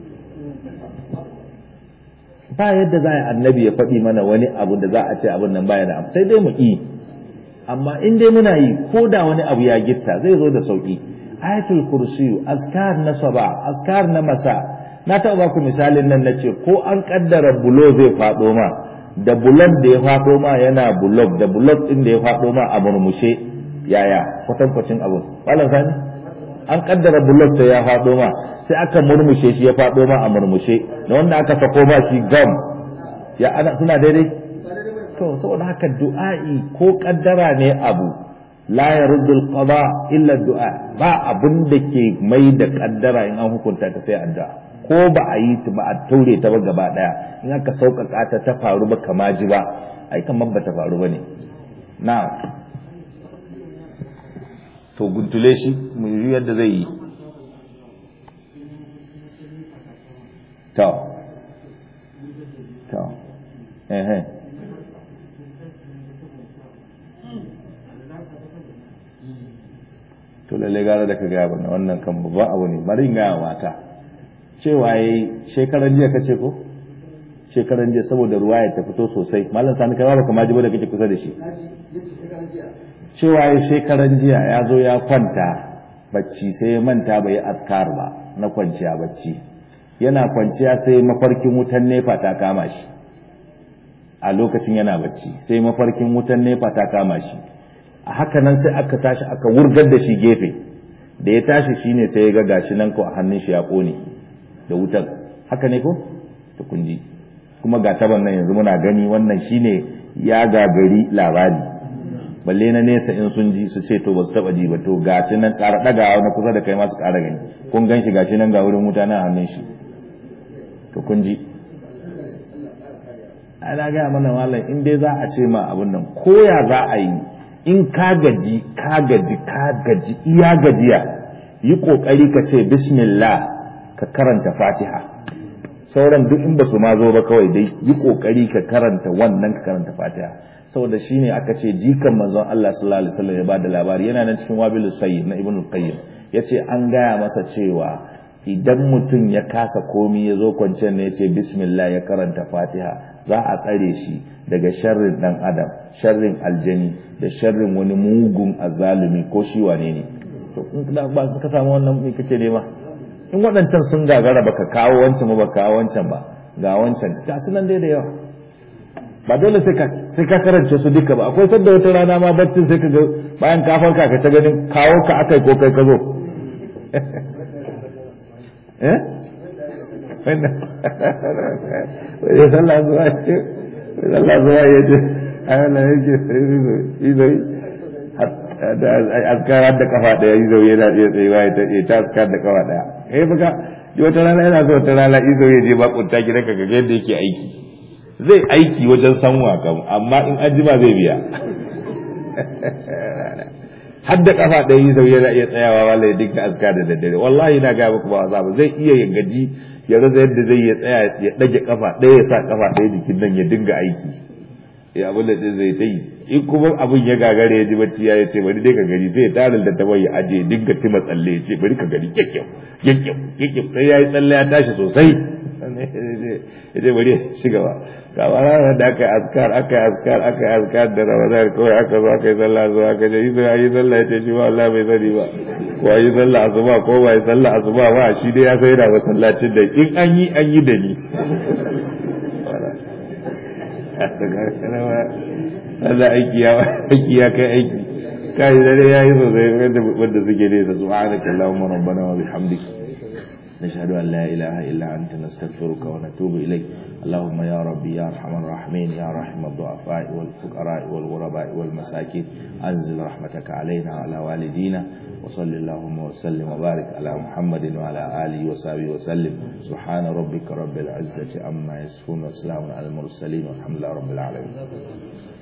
ba yadda za a annabi ya faɗi mana wani abu da za a ce abin nan baya da sai dai mu yi amma in dai muna yi ko da wani abu ya gitta zai zo da sauki ayatul kursiyu askar na saba askar na masa na taɓa baku misalin nan na ce ko an kaddara bulo zai faɗo ma da bulon da ya faɗo ma yana bulog da bulog ɗin da ya faɗo ma a murmushe yaya kwatankwacin abu malam sani an kaddara bulog sai ya faɗo ma sai aka murmushe shi ya faɗo ma a murmushe da wanda aka sako ma shi gam ya ana suna daidai to saboda haka du'a'i ko kaddara ne abu la yaruddu al-qada illa du'a ba abin da ke mai da kaddara in an hukunta ta sai addu'a ko ba a yi ta ba a taure ta ba gaba daya in aka sauƙaƙa ta ta faru ba kama ji ba ai kamar ba ta faru ba ne na to guntule shi mu yi yadda zai yi to to eh to lalle gara da ka gaya bane wannan kan babban abu ne bari gaya mata cewa yayi shekaran jiya kace ko shekaran jiya saboda ruwa ya ta fito sosai malam sani kai ba kuma ji ba da kake kusa da shi cewa yayi shekaran jiya ya zo ya kwanta bacci sai ya manta bai askar ba na kwanciya bacci yana kwanciya sai mafarkin wutan nefa ta kama shi a lokacin yana bacci sai mafarkin wutan nefa ta kama shi a haka nan sai aka tashi aka wurgar da shi gefe da ya tashi shine sai ya ga gashi nan ko a hannun shi ya kone da wutar haka ne ko to kunji kuma ga taban nan yanzu muna gani wannan shine ya gagari labari balle na nesa in sun ji su ce to ba su taba ji ba to gashi nan ƙara ɗagawa na kusa da kai masu ƙara gani kun gan shi gashi nan ga wurin wuta na hannun shi to kun ji ana gaya mana malam in dai za a ce ma abin nan koya za a yi in ka gaji ka gaji ka gaji iya gajiya yi kokari ka ce bismillah ka karanta fatiha sauran duk in ba su ma zo ba kawai dai yi kokari ka karanta wannan ka karanta fatiha saboda shine aka ce jikan manzon Allah sallallahu alaihi wasallam ya bada labari yana nan cikin wabilus sayyid na ibnu qayyim yace an gaya masa cewa idan mutum ya kasa komi ya zo kwanciyar ne ya ce bismillah ya karanta fatiha za a tsare shi daga sharrin dan adam sharrin aljani da sharrin wani mugun azalumi ko shi wane ne to in ba ka samu wannan me kake nema in waɗancan sun gagara baka kawo wancan ba kawo wancan ba ga wancan ga su nan dai da yawa ba dole sai ka sai ka karance su duka ba akwai sadda wata rana ma baccin sai ka ga bayan ka farka ka ta ganin kawo ka akai ko kai ka zo eh wani sallah zuwa ce sallah zuwa ya ce ana yake izo askar da kafa daya izo yana iya tsayuwa ya ta askar da kafa daya eh baka yi wata rana yana so wata rana izo ya je bakunta gidanka ga yadda yake aiki zai aiki wajen sanwa kam amma in an jima zai biya har da kafa ɗaya yi zau yana iya tsayawa wala ya dinka aska da daddare wallahi na gaya muku ba wasa ba zai iya ya gaji ya rasa yadda zai ya tsaya ya ɗage kafa ɗaya ya sa kafa ɗaya jikin nan ya dinga aiki ya abin da zai ta yi in kuma abin ya gagare ya ji bacci ya ce bari dai ka gani sai ya tarin da tabar ya aje dinga tima tsalle ya ce bari ka gani kyakkyau kyakkyau kyakkyau sai ya yi tsalle ya tashi sosai ya ce bari ya ci gaba kama ranar da aka yi askar aka yi askar aka yi askar da ramadan kawai aka zo aka yi sallah zuwa aka ce iso ya yi sallah ya ce shi ba Allah bai sani ba ko yi sallah asuba ko ba yi sallah asuba ba shi dai ya sai da masallacin da in an yi an yi da ni Allah aiki ya aiki ya kai aiki kai dare yayi sosai wanda suke ne da subhanaka allahumma rabbana wa bihamdika نشهد أن لا إله إلا أنت نستغفرك ونتوب إليك اللهم يا ربي يا أرحم الراحمين يا رحم الضعفاء والفقراء والغرباء والمساكين أنزل رحمتك علينا وعلى والدينا وصل اللهم وسلم وبارك على محمد وعلى آله وصحبه وسلم سبحان ربك رب العزة عما يصفون وسلام على المرسلين والحمد لله رب العالمين